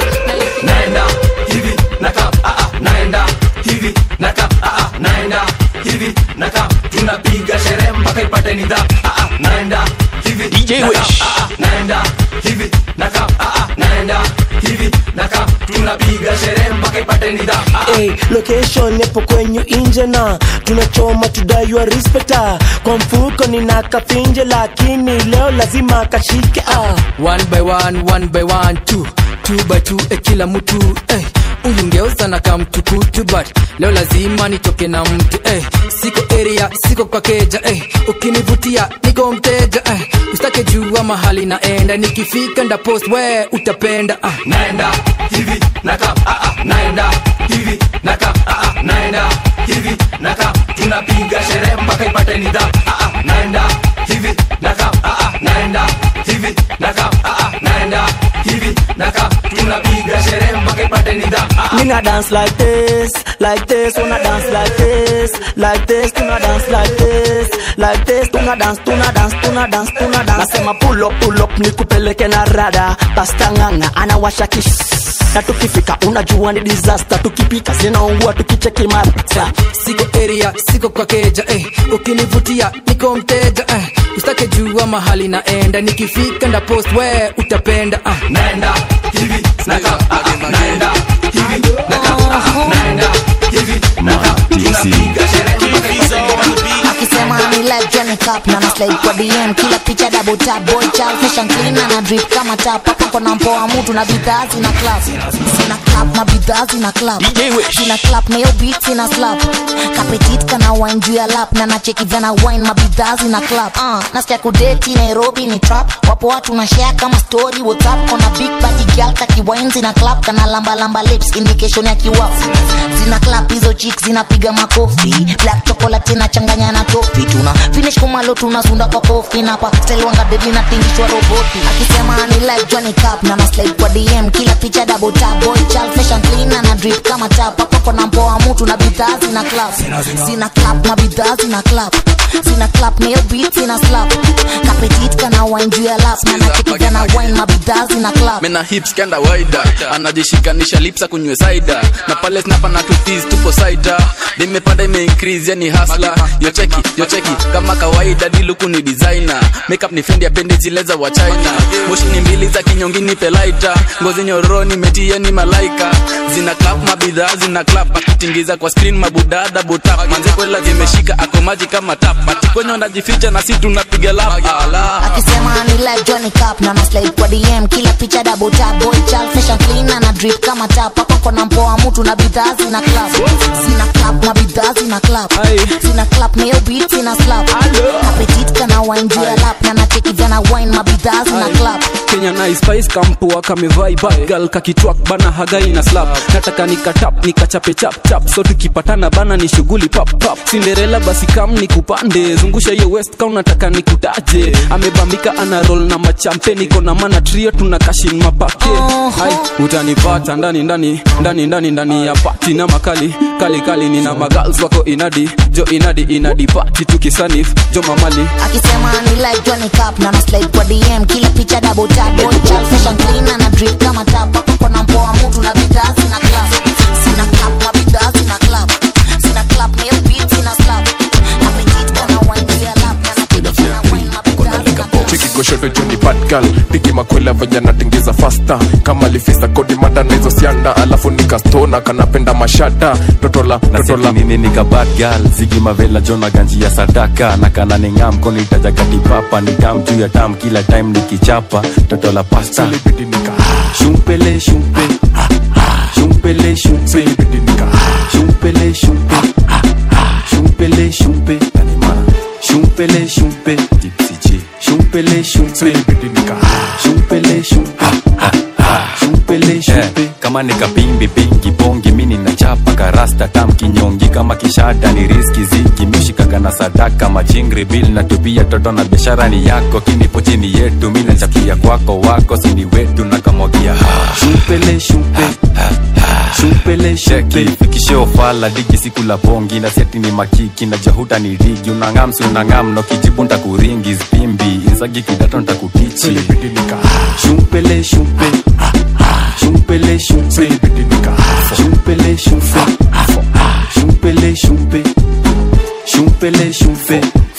naenda hivi naka ah, ah, naenda hivi naka ah, ah, naenda hivi naka tunapiga sherehe mpaka ipate nidha ah, ah, naenda hivi DJ naka, Wish. ah, ah, naenda hivi naka ah, ah, naenda hivi naka tunapiga sherehe mpaka ipate ipate ni dhap Hey, location yapo kwenyu inje na tunachoma tudaiwa respecta kwa mfuko nina kafinje lakini leo lazima kashike ah. one by one one by one two two by two eh, kila mtu eh. huyu ngeuza na kamtukutu but leo lazima nitoke na mtu eh. siko area siko kwa keja eh. ukinivutia niko mteja eh. usitake jua mahali naenda nikifika nda post we utapenda ah. naenda hivi naka ah, ah, naenda hivi naka ah, ah, naenda hivi naka tunapiga sherehe mpaka ipate ni dhap ah, ah, naenda hivi naka ah, ah, naenda hivi naka ah, ah, naenda hivi naka tunapiga sherehe mpaka ipate ni dhap ah, ah. Nigga dance like this, like this, wanna dance like this, like this, tuna dance like this, like this, tuna dance, tuna dance, tuna dance, tuna dance. Nasema pull up, pull up, nikupeleke na rada, pasta nganga anawasha kish na tukifika unajua ni disaster, tukipika zinaungua, tukicheki mara siko area siko kwa keja eh. ukinivutia niko mteja eh. usitake jua mahali naenda nikifika nda post we utapenda ah. naenda hivi naka ah, ah, naenda hivi naka ah, ah, naenda hivi naka tunapiga sherehe akisema ni like Johnny Cup na naslide kwa DM kila picha double tap boy child fashion clean na drip kama tap hapa kona mpoa mtu na bidhaa zina clap zina clap na bidhaa zina clap zina clap na yo beat zina slap kapetit kana wine juu ya lap na nacheki vana wine mabidhaa zina clap uh, nasikia kudeti Nairobi ni trap wapo watu na share kama story WhatsApp kona big body girl kaki wine zina clap kana lamba lamba lips indication ya kiwafu zina clap hizo chicks zinapiga makofi black chocolate inachanganya na tofi tuna finish kumalo tunasunda kwa kofi na pa stelwanga dedi na tingishwa roboti akisema ni like Johnny Cup na na slide kwa DM kila picha double tap boy child fashion clean na na drip kama tap hapo kona mpoa mtu na bidhaa zina clap zina clap na bidhaa zina clap zina clap na yo beat zina slap kapetit kana wine juu ya lap na nacheki na wine mabidhaa zina clap mena hips kenda waida anajishikanisha lipsa kunywe saida na pale snapa na tutis tupo saida nimepanda ime increase yani hasla yocheki yocheki kama kawaida diluku ni designer makeup ni fendi apendi zile za wa china moshi ni mbili za kinyongini pelaita ngozi nyororo nimetia ni malaika zina clap mabidhaa zina clap akitingiza kwa screen mabudada butap manze kwela zimeshika ako maji kama tap atikwenye wanajificha na si tunapiga lap ala akisema ni like Johnny Cup na na slide kwa DM kila picha double tap boy child fashion clean na na drip kama tap hapo kona mpoa mtu na bidhaa zina clap zina clap na bidhaa zina clap zina clap na yo beat zina slap kapetit kana wine juu ya lap na nacheki vana wine mabidhaa zina clap kenya na spice kampua kamevai bagal kakitwak bana hagai na slap nataka nikatap nikachape chap chap so tukipatana bana ni shughuli pap pap cinderella basi kam nikupande zungusha hiyo west ka unataka nikutaje amebambika ana roll na machampe niko na mana trio tuna kashin mapake Hai, utanipata ndani ndani ndani ndani ndani ya pati na makali kali kali nina magals wako inadi jo inadi inadi pati tukisanif jo mamali akisema ni like Johnny Cup na na slide kwa DM kila picha double tap boy child fashion clean na na drip kama tap hapo kona mpoa mtu na bidhaa zina clap zina clap na bidhaa zina clap zina clap na yo beat zina slap kapetit kana wine juu ya lap na nacheki vana wine mabidhaa zina clap cheki goshoto juni badgal piki makwela venye natingiza fasta kama lifisa kodi mada na hizo sianda alafu nikastona kanapenda mashada totola totola nini nikabad gal zigi mavela jona ganji ya sadaka na kana ningam konitajagati ni tam juu ya tam kila time nikichapa toto la pasta shumpele shumpe shumpele shumpe shumpele shumpe shumpele shumpe shumpele shumpe shumpele shumpe shumpele shumpe shumpele shumpe kama nikapimbi pingi bongi mini nachapa karasta tam kinyongi kama kishada ni riski ziki mishikaga na sadaka machingri bil na tupia toto na biashara ni yako kinipo chini yetu mi nachapia kwako wako sini wetu na kamwagia shumpele shumpe shumpele shumpe fikishe ofala digi siku la bongi na seti ni makiki na jahuta ni rigi unangam si unangam no kijibu ntakuringi zpimbi insagi kidato ntakutichi shumpele shumpe shumpele shumpe shumpele shumpe shumpele shumpe shumpele shumpe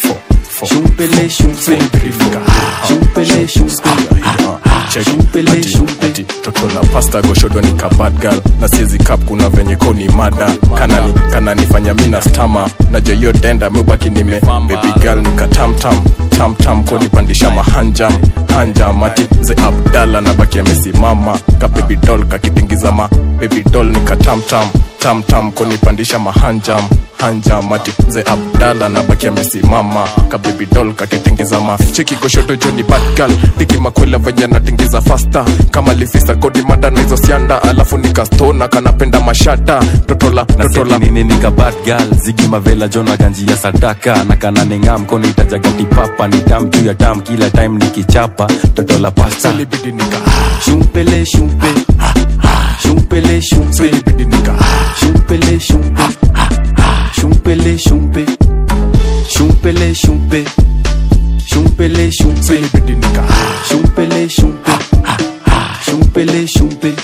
shumpele shumpe shumpele shumpe shumpele shumpe pasta goshodo ni kabad girl na siezi kap kuna venye ko ni mada kanani kananifanya mina stama na joyo denda mebaki nime baby girl nikatamtam tamtam konipandisha mahanjam hanjam ati ze abdala na baki amesimama ka baby doll kakitingiza ma baby doll nikatamtam tamtam konipandisha mahanjam hanjam ati ze abdala na baki amesimama ka baby doll kakitingiza ma cheki goshoto joni bad girl piki makwela venye natingiza fasta kama lifisa kodi mada na hizo sianda alafu nikastona kanapenda mashata totola totola nini nika bad girl zigi mavela jona ganji ya sadaka na kana ninga mkono itajagati papa ni tam juu ya tam kila time nikichapa toto la pasta shumpele shumpe shumpele shumpe shumpele shumpe shumpele shumpe shumpele shumpe shumpele shumpe shumpele shumpe shumpele shumpe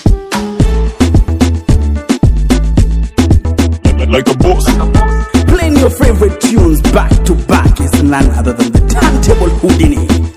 like a boss Playing your favorite tunes back to back is none other than the turntable Houdini.